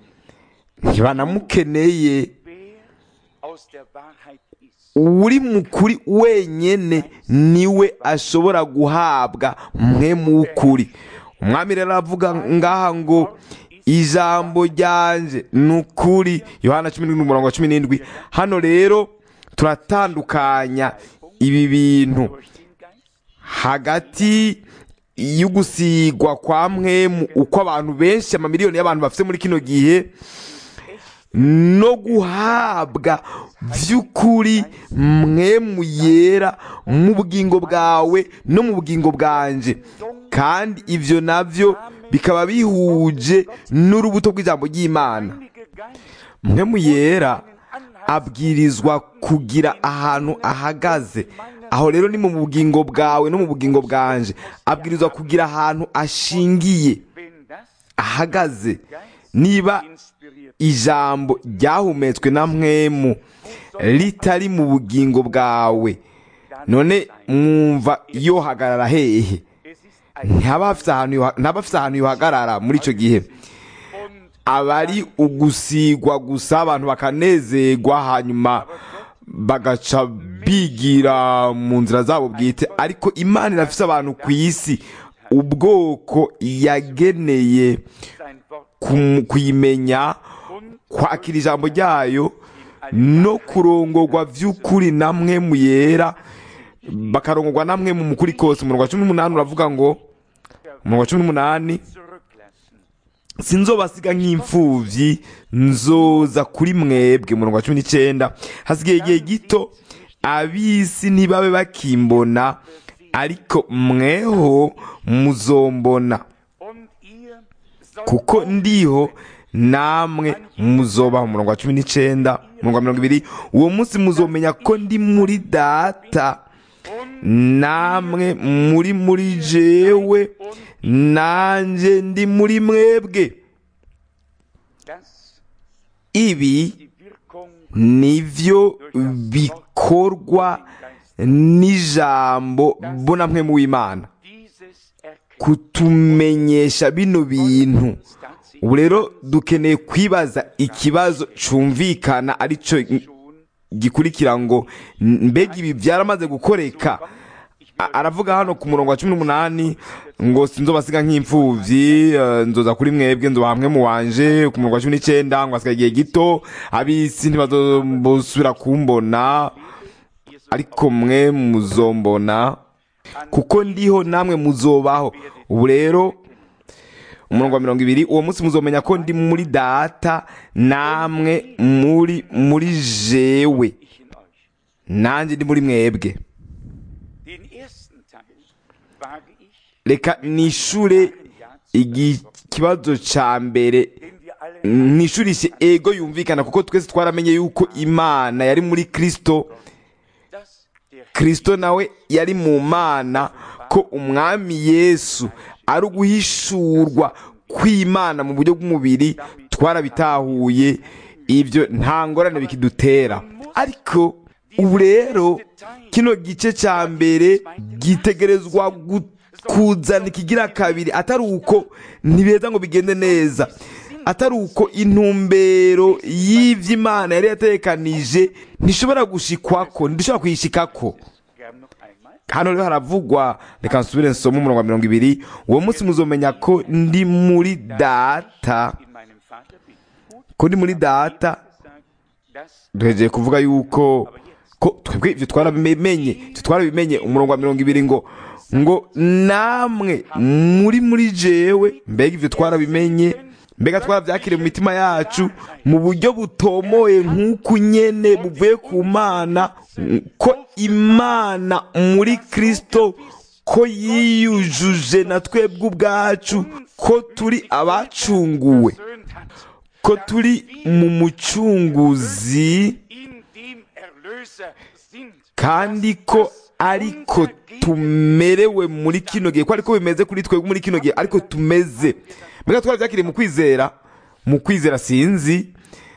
ntibanamukeneye Wer aus der Wahrheit ist, uri mu kuri wenyene niwe ashobora guhabwa mwemu w'ukuri umwami rero aravuga ngaha ngo ijambo ryanje ni ukuri yohana cumi n'indwi umurongo wa cumi n'indwi hano rero turatandukanya ibi bintu durch den Geist, hagati y'ugusigwa kwa mwemu uko abantu benshi amamiliyoni y'abantu bafite muri kino gihe no guhabwa by'ukuri mwemu yera mu bugingo bwawe no mu bugingo bwanje kandi ibyo nabyo bikaba bihuje n'urubuto rw'ijambo ry'imana Heilige Geist, mwemu yera abwirizwa kugira ahantu ahagaze aho rero ni mu bugingo bwawe no mu bugingo bwanje abwirizwa kugira ahantu ashingiye wenn das ahagaze niba inspiriert ijambo ryahumetswe na mwemu ritari mu bugingo bwawe none mwumva yohagarara hehe es ist ein ntaba hafite ahantu yoha- ntaba afite ahantu yohagarara muri icyo gihe und aba ari ugusigwa gusa abantu bakanezerwa hanyuma bagaca bigira mu nzira zabo bwite ariko imana irafite abantu ku isi ubwoko yageneye sein Wort kum- kuyimenya kwakira ijambo ryayo no kurongorwa by'ukuri namwe mu yera bakarongorwa namwe mu mukuri kose umurongo wa cumi n'umunani uravuga ngo umurongo wa cumi n'umunani zurücklassen. sinzobasiga nk'imfubyi nzoza kuri mwebwe umurongo wa cumi n'icyenda hasigaye igihe gito ab'isi ntibabe bakimbona ariko mweho muzombona Und ihr sollt kuko ndiho namwe muzobaho umurongo wa cumi n'icyenda umurongo wa mirongo ibiri uwo munsi muzomenya ko ndi muri data namwe muri muri jewe nanjye ndi muri mwebwe das ibi die Wirkung nivyo bikorwa n'ijambo mbonamwe mu w'imana dieses Erkenntnis kutumenyesha bino bintu tatsächlich ubu rero dukeneye kwibaza ikibazo cyumvikana aricyo schon gikurikira ngo mbega ibi byaramaze gukoreka A- aravuga hano ku murongo wa cumi n'umunani ngo sinzobasiga nk'imfubyi eh, nzoza kuri mwebwe nzoba hamwe mu wanje ku murongo wa cumi n'icyenda ngo hasigaye igihe gito ab'isi ntibazosubira kumbona ariko mwe muzombona kuko ndiho namwe muzobaho ubu rero umurongo wa mirongo ibiri uwo munsi muzomenya ko ndi muri data namwe muri muri jewe ich in euch. nanjye ndi muri mwebwe Den ersten Teil wage ich, reka nishure igi- ikibazo ca mbere den wir alle nishurishe ego yumvikana kuko twese twaramenye yuko imana yari muri kristo dass der kristo nawe yari mu mana ko umwami yesu ari uguhishurwa kw'imana mu buryo bw'umubiri twarabitahuye ibyo nta ngorane bikidutera ariko ubu rero kino gice cya mbere gitegerezwa gu- kuzana ikigira kabiri atari uko ntibeza ngo bigende neza atari uko intumbero y'ivyo imana yari yatekanije ntishobora gushikwako ntidushobora kuyishikako gern noch einmal. hano rero haravugwa reka nsubire nsome umurongo wa mirongo ibiri uwo munsi muzomenya ko ndi muri data In meinem Vater bin. Gut ko ndi muri data gesagt, dass duhegeye kuvuga yuko ko twebwe ibyo twarabimenye ibyo twarabimenye umurongo wa mirongo ibiri ngo ngo namwe muri muri jewe mbega ibyo twarabimenye mbega twarabyakiriye mu mitima yacu mu buryo butomoye nk'uku nyene buvuye ku mana ko imana muri kristo ko yiyujuje na twebwe ubwacu ko turi abacunguwe versöhnt hat. ko turi mu mucunguzi In dem Erlöser sind. kandi ko ariko tumerewe muri kino gihe ko ariko bimeze kuri twebwe muri kino gihe ariko tumeze mbega twarabyakiriye mu kwizera mu kwizera sinzi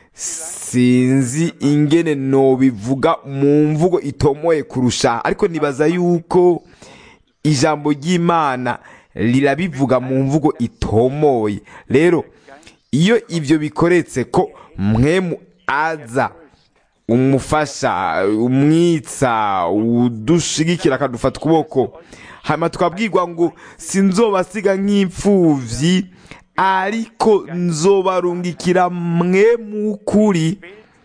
sinzi ingene nobivuga mu mvugo itomoye kurusha ariko nibaza yuko ijambo ry'imana rirabivuga mu mvugo itomoye rero iyo ibyo bikoretse ko mwemu aza umufasha umwitsa udushigikira akadufata ukuboko hanyuma tukabwirwa ngo sinzobasiga nk'imfubyi ariko nzobarungikira mwe mu kuri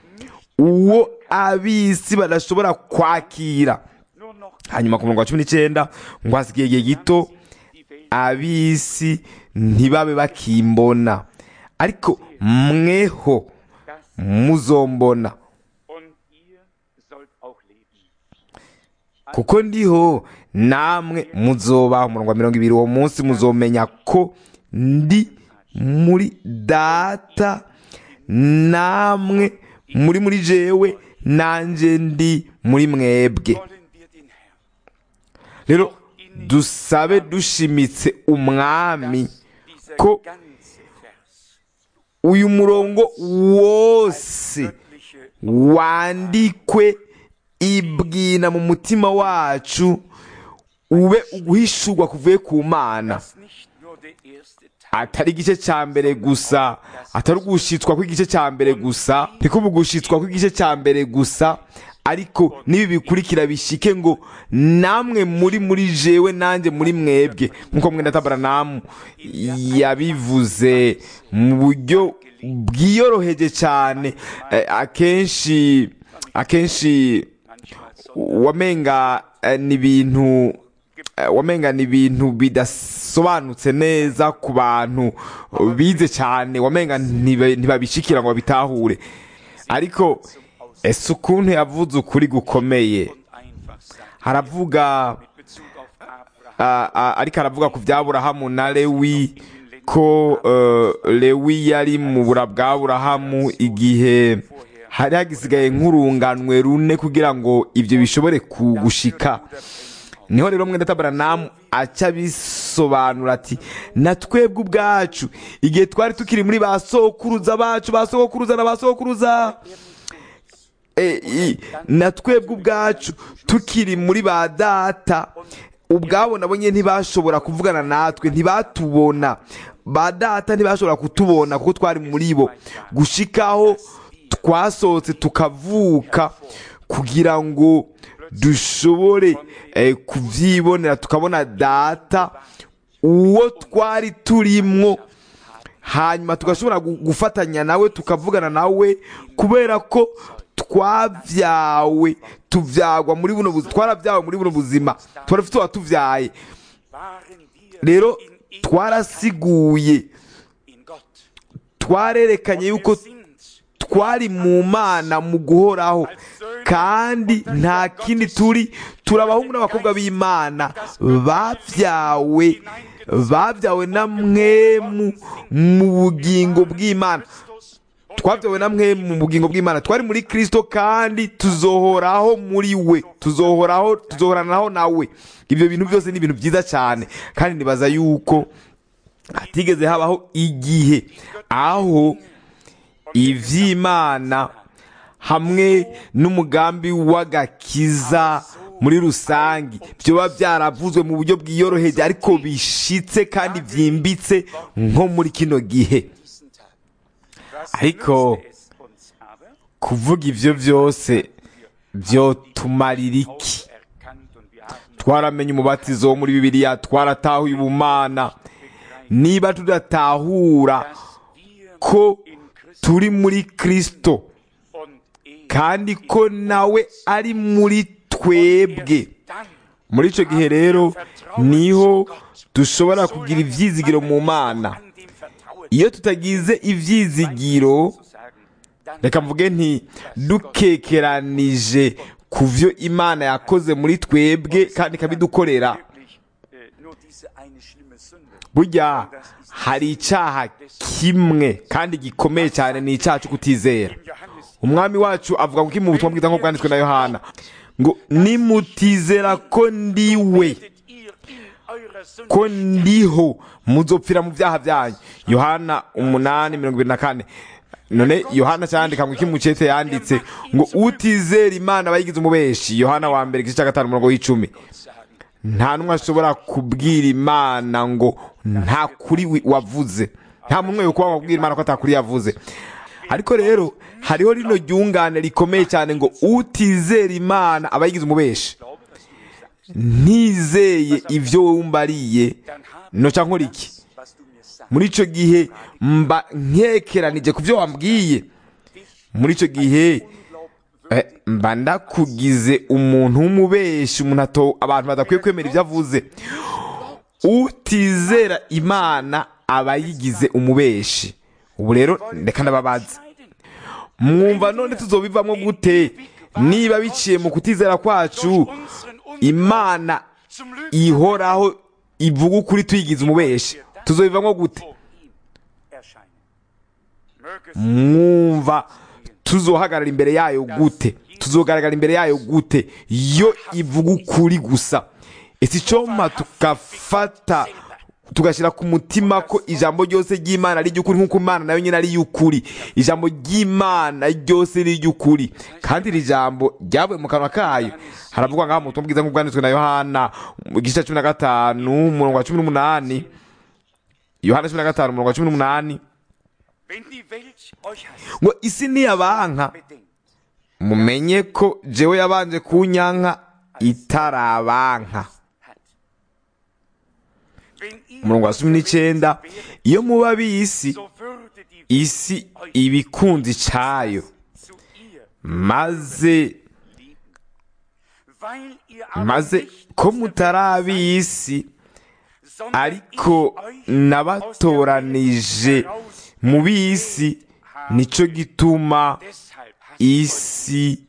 uwo abisi badashobora kwakira Nur noch hanyuma ku murongo wa cumi n'icyenda ngo hasigaye igihe gito die Welt. abisi ntibabe bakimbona ariko mweho Das muzombona und ihr sollt auch leben. kuko ndiho namwe muzoba umurongo wa mirongo ibiri uwo munsi muzomenya ko ndi muri data namwe muri muri jewe nanjye ndi muri mwebwe Wollen wir den Herrn, rero dusabe dushimitse umwami dieser ko ganze Vers, uyu murongo wose göttliche wandikwe ibwina mu mutima wacu ube uguhishurwa kuvuye ku mana dass nicht nur der erste Teil atari igice cya mbere gusa atari ugushitswa kw'igice cya mbere gusa ntikuba ugushitswa kw'igice cya mbere gusa ariko n'ibi bikurikira bishike ngo namwe muri muri jewe nanjye muri mwebwe nk'uko mwenda tabaranamu yabivuze mu buryo bwiyoroheje cyane Eh, akenshi akenshi manchmal so wamenga eh, ni ibintu eh, wamenga ni ibintu bidasobanutse neza ku bantu bize cyane wamenga ntiba- ntibabishikira ngo babitahure ariko ese ukuntu yavuze ukuri gukomeye und einfach sein. haravuga Mit Bezug auf Abraham ah, ah, ariko aravuga ku by'aburahamu na lewi ko eh, lewi yari mu bura bw'aburahamu igihe hari hagisigaye nk'urunganwe rune kugira ngo ibyo bishobore kugushika niho rero mwenda tabaranamu aca bisobanura ati na twebwe ubwacu igihe twari tukiri muri ba sokuruza bacu ba sokuruza na ba sokuruza Eh, i- na twebwe ubwacu tukiri muri ba data ubwabo nabo nyine ntibashobora kuvugana natwe ntibatubona ba data ntibashobora kutubona kuko twari muri bo gushikaho twasohotse tukavuka kugira ngo dushobore eh, kubyibonera tukabona data uwo twari turimwo hanyuma tugashobora gu- gufatanya nawe tukavugana nawe kubera ko twabyawe tubyagwa muri buno buzima twarabyawe muri buno buzima turafite uwatubyaye waren wir rero in ihm twarasiguye in Gott. twarerekanye Wir yuko sind twari mu mana mu guhoraho kandi nta kindi turi turi abahungu n'abakobwa b'imana babyawe babyawe na mwemu mu bugingo bw'imana twabyawe na mwe mu bugingo bw'imana twari muri kirisito kandi tuzohoraho muri we tuzohoraho tuzohoranaho nawe ibyo bintu byose ni ibintu byiza cyane kandi nibaza yuko hatigeze habaho igihe aho iby'imana hamwe n'umugambi w'agakiza muri rusange byoba byaravuzwe mu buryo bwiyoroheje ariko bishitse kandi byimbitse nko muri kino gihe ariko kuvuga ibyo byose byotumarira iki twaramenye umubatizo wo muri bibiliya twaratahuye ubumana niba tudatahura ko turi muri kirisito kandi ko nawe ari muri twebwe muri icyo gihe rero niho dushobora kugira ibyizigiro mu mana iyo tutagize ibyizigiro reka mvuge nti dukekeranije ku byo imana yakoze muri twebwe kandi ikabidukorera burya hari icyaha kimwe kandi gikomeye cyane ni icyaha cyo kutizera umwami wacu avuga ngo mu butumwa bwiza nk'uko bwanditswe na yohana ngo nimutizera ko ndiwe ko ndiho muzopfira mu byaha byanyu yohana umunani mirongo irindwi na kane none yohana cyandika ngo iki mucete yanditse ngo utizera imana bayigize umubeshi yohana wa mbere igice cya gatanu umurongo w'icumi nta n'umwe ashobora kubwira imana ngo nta kuri wavuze nta muntu umwe kuba wabwira imana ko atakuri yavuze ariko rero hariho rino ryungane rikomeye cyane ngo utizera imana aba yigize umubeshi ntizeye ibyo wumbariye noca nkora iki muri icyo gihe mba nkekeranije ku byo wambwiye muri icyo gihe mba ndakugize umuntu w'umubeshi umuntu abantu badakwiye kwemera ibyo avuze utizera imana aba yigize umubeshi ubu rero reka ndababaza mwumva none tuzobivamo gute niba biciye mu kutizera kwacu imana ihoraho ivuga ukuri tuyigize umubeshi tuzobivamo gute mwumva tuzohagarara imbere yayo gute tuzogaragara imbere yayo gute yo ivuga ukuri gusa ese icyoma tugafata tugashyira ku mutima ko ijambo ryose ry'imana ari iry'ukuri nk'uko imana nayo nyine ari iy'ukuri ijambo ry'imana ryose ni iry'ukuri kandi iri jambo ryavuye mu kanwa kayo haravugwa ngaho mu butumwa bwiza nk'ubwanditswe na yohana mu gice cya cumi na gatanu umurongo wa cumi n'umunani yohana cumi na gatanu umurongo wa cumi n'umunani ngo isi niyabanka mumenye ko jewe yabanje kunyanka itarabanka umurongo wa cumi n'icyenda iyo muba b'isi isi iba ikunze icyayo maze maze ko mutari ab'isi ariko nabatoranije mu b'isi nicyo gituma isi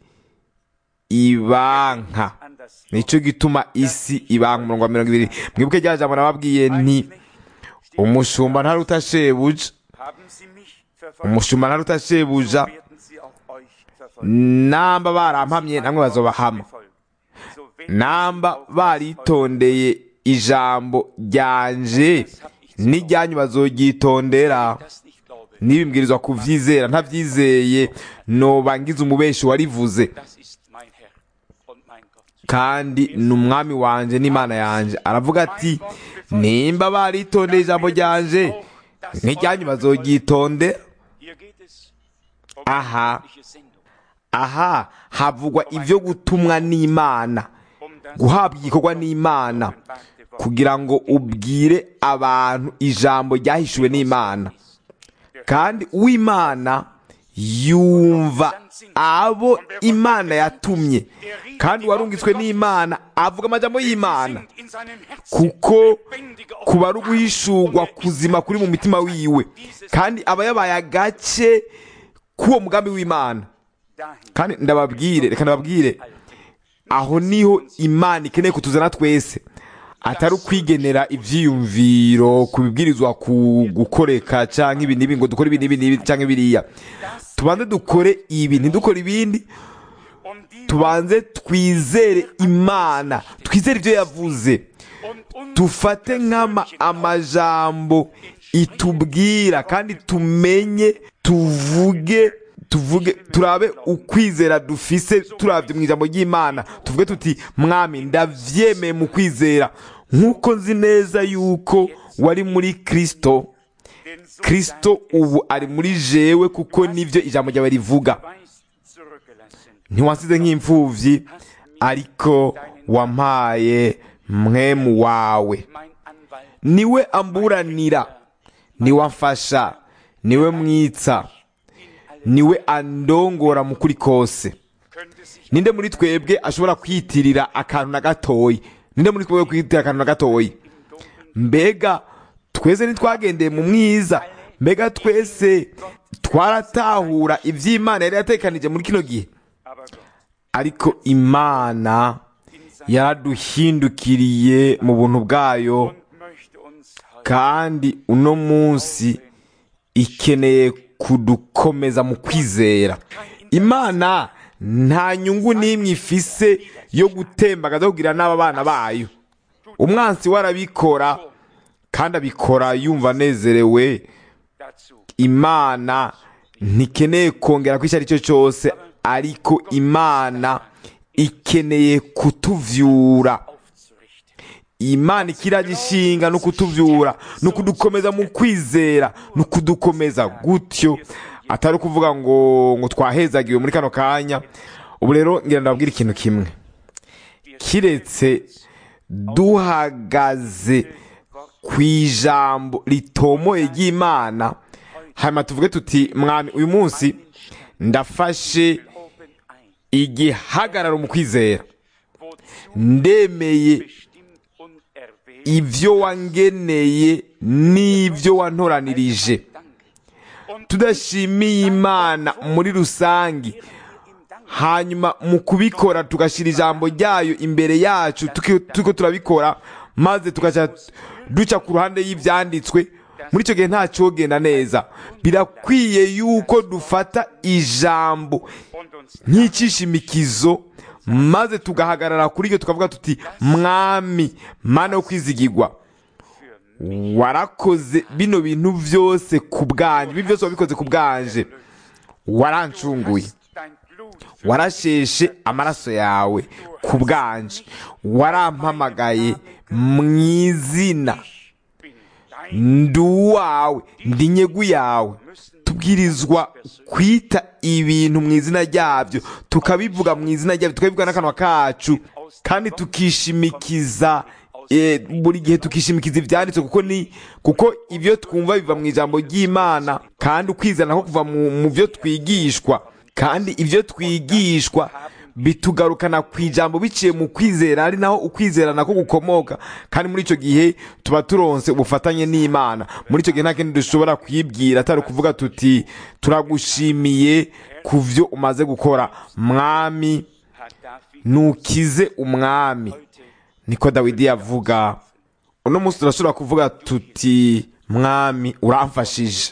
ibanka nicyo gituma isi ibanka umurongo wa mirongo ibiri mwibuke rya jambo nababwiye nti umushumba ntaruta shebuja umushumba ntaruta shebuja namba barampamye namwe bazobahama namba baritondeye ijambo ryanje n'ijyanyu bazoryitondera nibimbwirizwa kuvyizera ntavyizeye nobangiza umubeshi warivuze kandi ni umwami wanje n'imana yanje aravuga ati nimba baritondeye ijambo ryanje n'ijyanyu bazoryitondera aha aha havugwa ibyo gutumwa n'imana guhabwa igikorwa n'imana kugira ngo ubwire abantu ijambo ryahishuwe n'imana kandi uw'imana yumva abo imana yatumye kandi warungitswe n'imana avuga amajambo y'imana kuko kuba ari uguhishurwa kuzima kuri mu mitima wiwe kandi aba yabaye agace k'uwo mugambi w'imana dahin kandi ndababwire reka ndababwire aho niho imana ikeneye kutuzana twese atari ukwigenera ibyiyumviro kubibwirizwa ku gukoreka cyangwa ibi n'ibi ngo dukore ibi n'ibi n'ibi cyangwa biriya tubanze dukore ibi ntidukore ibindi und die tubanze twizere imana twizere ibyo yavuze und uns dufate nk'ama amajambo itubwira kandi tumenye tuvuge tuvuge turabe ukwizera dufise turabye mu ijambo ry'imana tuvuge tuti mwami ndavyemeye mu kwizera nk'uko nzi neza yuko wari muri kristo den so kristo ubu ari muri jewe kuko nivyo ijambo ryawe rivuga Weis zurückgelassen. ntiwansize nk'imfuvyi ariko wampaye mwemu wawe Mein Anwalt niwe amburanira niwe amfasha niwe mwitsa niwe andongora mu kuri kose könnte sich ninde muri twebwe ashobora kwitirira akantu na gatoyi ninde muri twebwe kwitirira akantu na gatoyi mbega twese ntitwagendeye mu mwiza mbega twese twaratahura iby'imana yari yatekanije muri kino gihe aber Gott ariko imana yaraduhindukiriye mu buntu bwayo und möchte uns heute kandi uno munsi ikeneye kudukomeza mu kwizera imana nta nyungu n'imwe ifise yo gutembagaza kugira n'aba bana bayo umwansi we arabikora kandi abikora yumva anezerewe dazu imana ntikeneye kongera ko icyo ari cyo cyose ariko imana ikeneye kutuvyura aufzurichten. imana ikiragishinga no kutuvyura no kudukomeza mu kwizera no kudukomeza gutyo atari ukuvuga ngo ngo twahezagiwe muri kano kanya ubu rero ngira ndababwira ikintu kimwe kiretse duhagaze ku ijambo ritomoye ry'imana hanyuma tuvuge tuti mwami uyu munsi ndafashe Oben ein, igihagararo mu kwizera wozu ndemeye bestimmt und erwählt ibyo wangeneye n'ibyo wantoranirije Dank. Und tudashimiye imana muri rusange im Dank hanyuma mu kubikora tugashyira ijambo ryayo imbere yacu tuki- turiko turabikora maze tugaca duca ku ruhande y'ibyanditswe muri icyo gihe nta cyogenda neza birakwiye yuko dufata ijambo und uns nk'ikishimikizo maze tugahagarara kuri ryo tukavuga tuti mwami mana yo kwizigirwa warakoze bino bintu byose ku bwanje ibi byose wabikoze ku bwanje warancunguye dein Blut für warasheshe amaraso yawe ku bwanje warampamagaye mu izina bin dein ndi uwawe ndi nyegu yawe tubwirizwa kwita ibintu mu izina ryabyo tukabivuga mu izina ryabyo tukabivuga n'akanwa kacu kandi tukishimikiza eh, buri gihe tukishimikiza ibyanditswe kuko ni kuko ibyo twumva biva mu ijambo ry'imana kandi ukwizana nko kuva mu mu byo twigishwa kandi ibyo twigishwa bitugarukana ku ijambo biciye mu kwizera ari naho ukwizera nako gukomoka kandi muri icyo gihe tuba turonse ubufatanye n'imana muri icyo gihe nta kindi dushobora kwibwira atari ukuvuga tuti turagushimiye ku byo umaze gukora mwami hat David nukize umwami niko dawidi yavuga uno munsi turashobora kuvuga tuti mwami uramfashije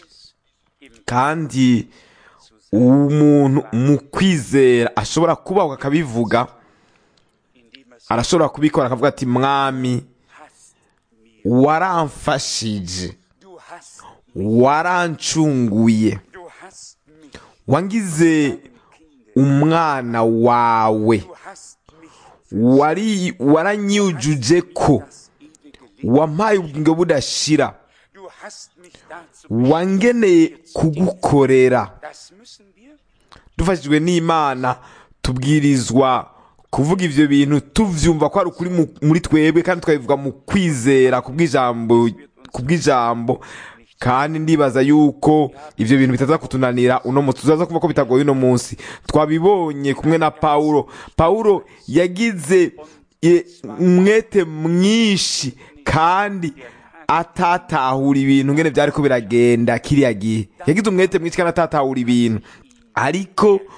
kandi umuntu mu kwizera ashobora kubaho akabivuga indem er arashobora kubikora akavuga ati mwami hast mir waramfashije du hast warancunguye du hast mich wangize Kinde umwana wawe du hast mich wari waranyujuje ko das ewige Leben wampaye ubugingo budashira du hast mich dazu wangeneye kugukorera das müssen wir dufashijwe n'imana tubwirizwa kuvuga ibyo bintu tuvyumva ko ari ukuri mu- muri twebwe kandi tukabivuga mu kwizera kubw'ijambo kubw'ijambo kandi ndibaza yuko ibyo bintu bitaza kutunanira uno munsi tuzaza kuva ko bitagoye uno munsi twabibonye kumwe na pawulo pawulo yagize e, umwete mwinshi kandi atatahura ibintu ngene byari ko biragenda kiriya gihe yagize umwete mwinshi kandi atatahura ibintu ariko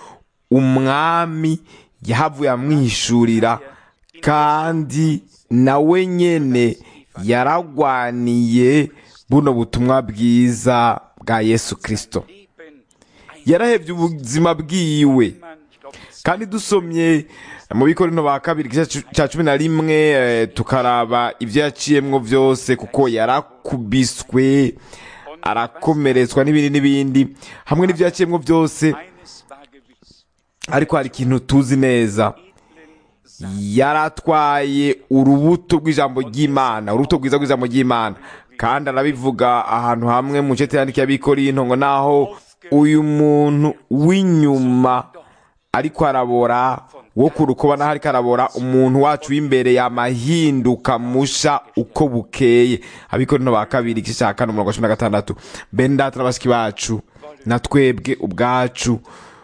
umwami yahavuye amwihishurira kandi nawe nyene yaragwaniye buno butumwa bwiza bwa yesu kirisito Leben yarahevye ubuzima bwiwe man, ich glaube, das kandi dusomye mu bikorino ba kabiri igice cya cumi na rimwe eh, tukaraba ibyo yaciyemwo byose kuko yarakubiswe arakomeretswa n'ibindi n'ibindi hamwe n'ibyo yaciyemwo byose eines war gewiss. ariko hari ikintu tuzi neza Edlen yaratwaye urubuto rw'ijambo ry'imana urubuto rwiza rw'ijambo ry'imana kandi arabivuga ahantu hamwe mu cete yandikiye abikorinto ngo naho uyu muntu w'inyuma ariko arabora wo ku rukoba naho ariko arabora umuntu wacu w'imbere yamahinduka musha uko bukeye abikorinto ba kabiri igice cya kane umurongo wa cumi na gatandatu bene data na bashiki bacu na twebwe ubwacu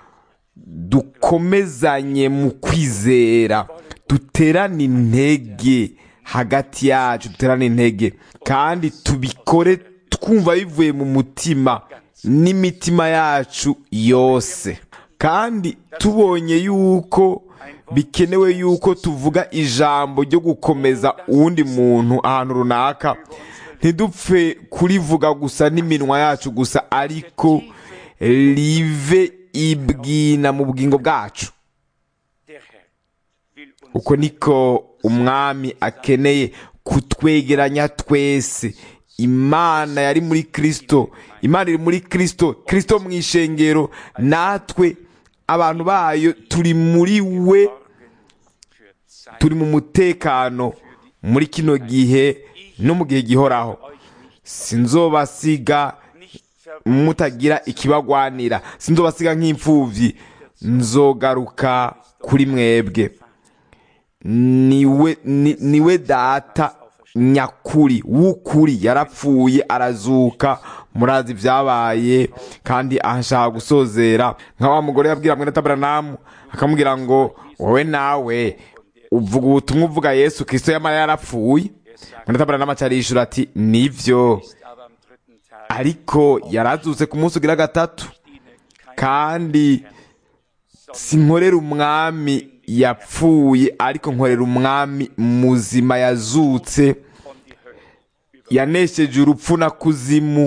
dukomezanye mu kwizera duterane intege hagati yacu duterane intege kandi tubikore twumva bivuye mu mutima n'imitima yacu yose kandi tubonye yuko bikenewe yuko tuvuga ijambo ryo gukomeza uwundi muntu ahantu runaka ntidupfe kurivuga gusa n'iminwa yacu gusa ariko rive ibwina mu bugingo bwacu der Herr will uns uko niko umwami akeneye kutwegeranya twese imana yari muri kristo imana iri muri kristo kristo mu ishengero natwe abantu bayo turi muri we für Zeit turi mu mutekano muri kino gihe no mu gihe gihoraho sinzobasiga nicht ver mutagira ikibagwanira sinzobasiga nk'imfuvyi nzogaruka kuri mwebwe niwe ni- niwe data nyakuri w'ukuri yarapfuye arazuka murazi ibyabaye kandi ashaka gusozera nka wa mugore yabwira mwene taberanamu akamubwira ngo wowe nawe uvuga ubutumwa uvuga yesu kristo yamara yarapfuye mwene taberanamu acarishura ati nivyo ist aber am dritten Tag ariko yarazutse ku munsi ugira gatatu ihnen kein kandi sinkorera umwami yapfuye ariko nkorera umwami muzima yazutse von die Hölle yanesheje urupfu na kuzimu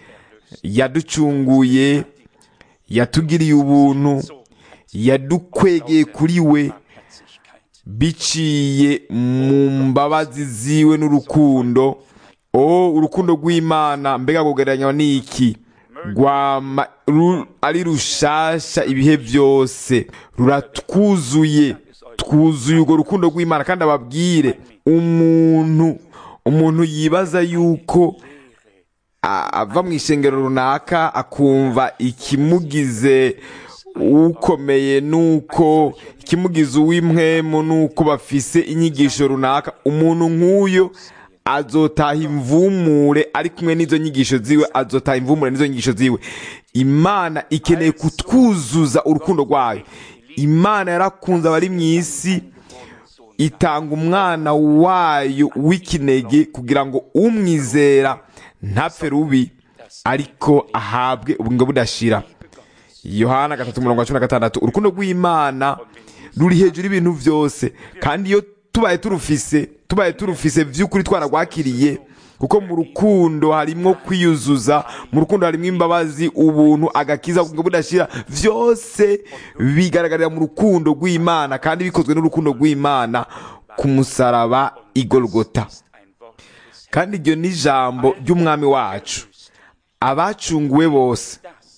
yaducunguye yatugiriye ubuntu yadukwegeye kuri we Herzlichkeit. biciye mu mbabazi ziwe n'urukundo o urukundo rw'imana mbega kugereranywa n'iki rwama ru- ari rushasha ibihe byose ruratwuzuye twuzuye urwo rukundo rw'imana kandi ababwire umuntu umuntu yibaza yuko a- ava mu ishengero runaka akumva ikimugize ukomeye nuko ikimugize uw'impwemu nuko bafise inyigisho runaka umuntu nk'uyo azotaha imvumure ari kumwe n'izo nyigisho ziwe azotaha imvumure n'izo nyigisho ziwe imana ikeneye kutwuzuza urukundo rwayo imana yarakunze abari mu isi itanga umwana wayo w'ikinege kugira ngo umwizera ntapfe rubi ariko ahabwe ubugingo budashira yohana gatatu umurongo wa cumi na gatandatu urukundo rw'imana ruri hejuru y'ibintu byose kandi iyo tubaye turufise tubaye turufise by'ukuri twaragwakiriye kuko mu rukundo harimo kwiyuzuza mu rukundo harimo imbabazi ubuntu agakiza ubugingo budashira byose bigaragarira mu rukundo rw'imana kandi bikozwe n'urukundo rw'imana ku musaraba igorogota Ein Wort des kandi iryo ni ijambo ry'umwami wacu abacunguwe bose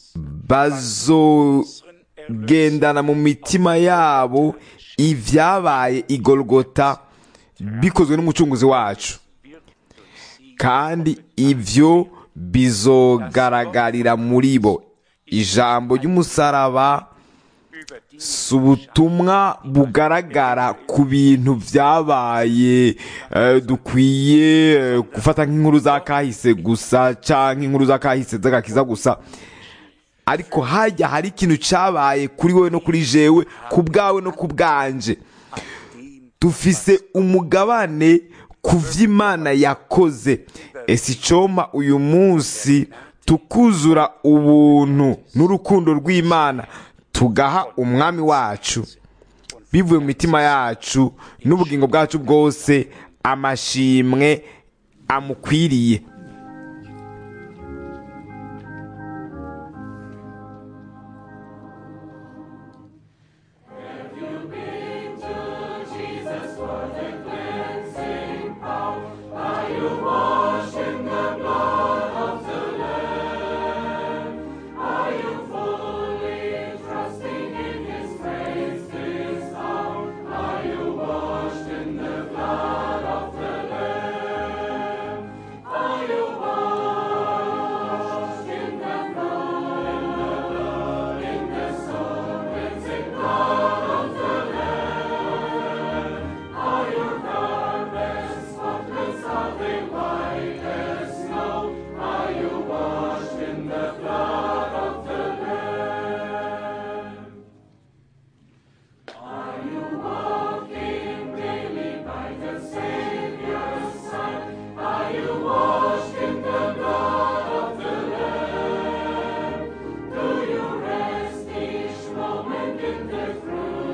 bazogendana mu mitima yabo ibyabaye igorogota bikozwe n'umucunguzi wacu kandi ibyo bizogaragarira muri bo ijambo ry'umusaraba über die si ubutumwa bugaragara ku bintu byabaye eh, dukwiye eh, gufata nk'inkuru za kahise gusa cyangwa inkuru za kahise z'agakiza gusa ariko hajya hari ikintu cyabaye kuri wowe no kuri jewe ku bwawe no ku bwanje dufise umugabane ku vy'imana yakoze ese icoma uyu munsi tukuzura ubuntu n'urukundo rw'imana tugaha umwami wacu bivuye mu mitima yacu n'ubugingo bwacu bwose amashimwe amukwiriye Moment in the fruit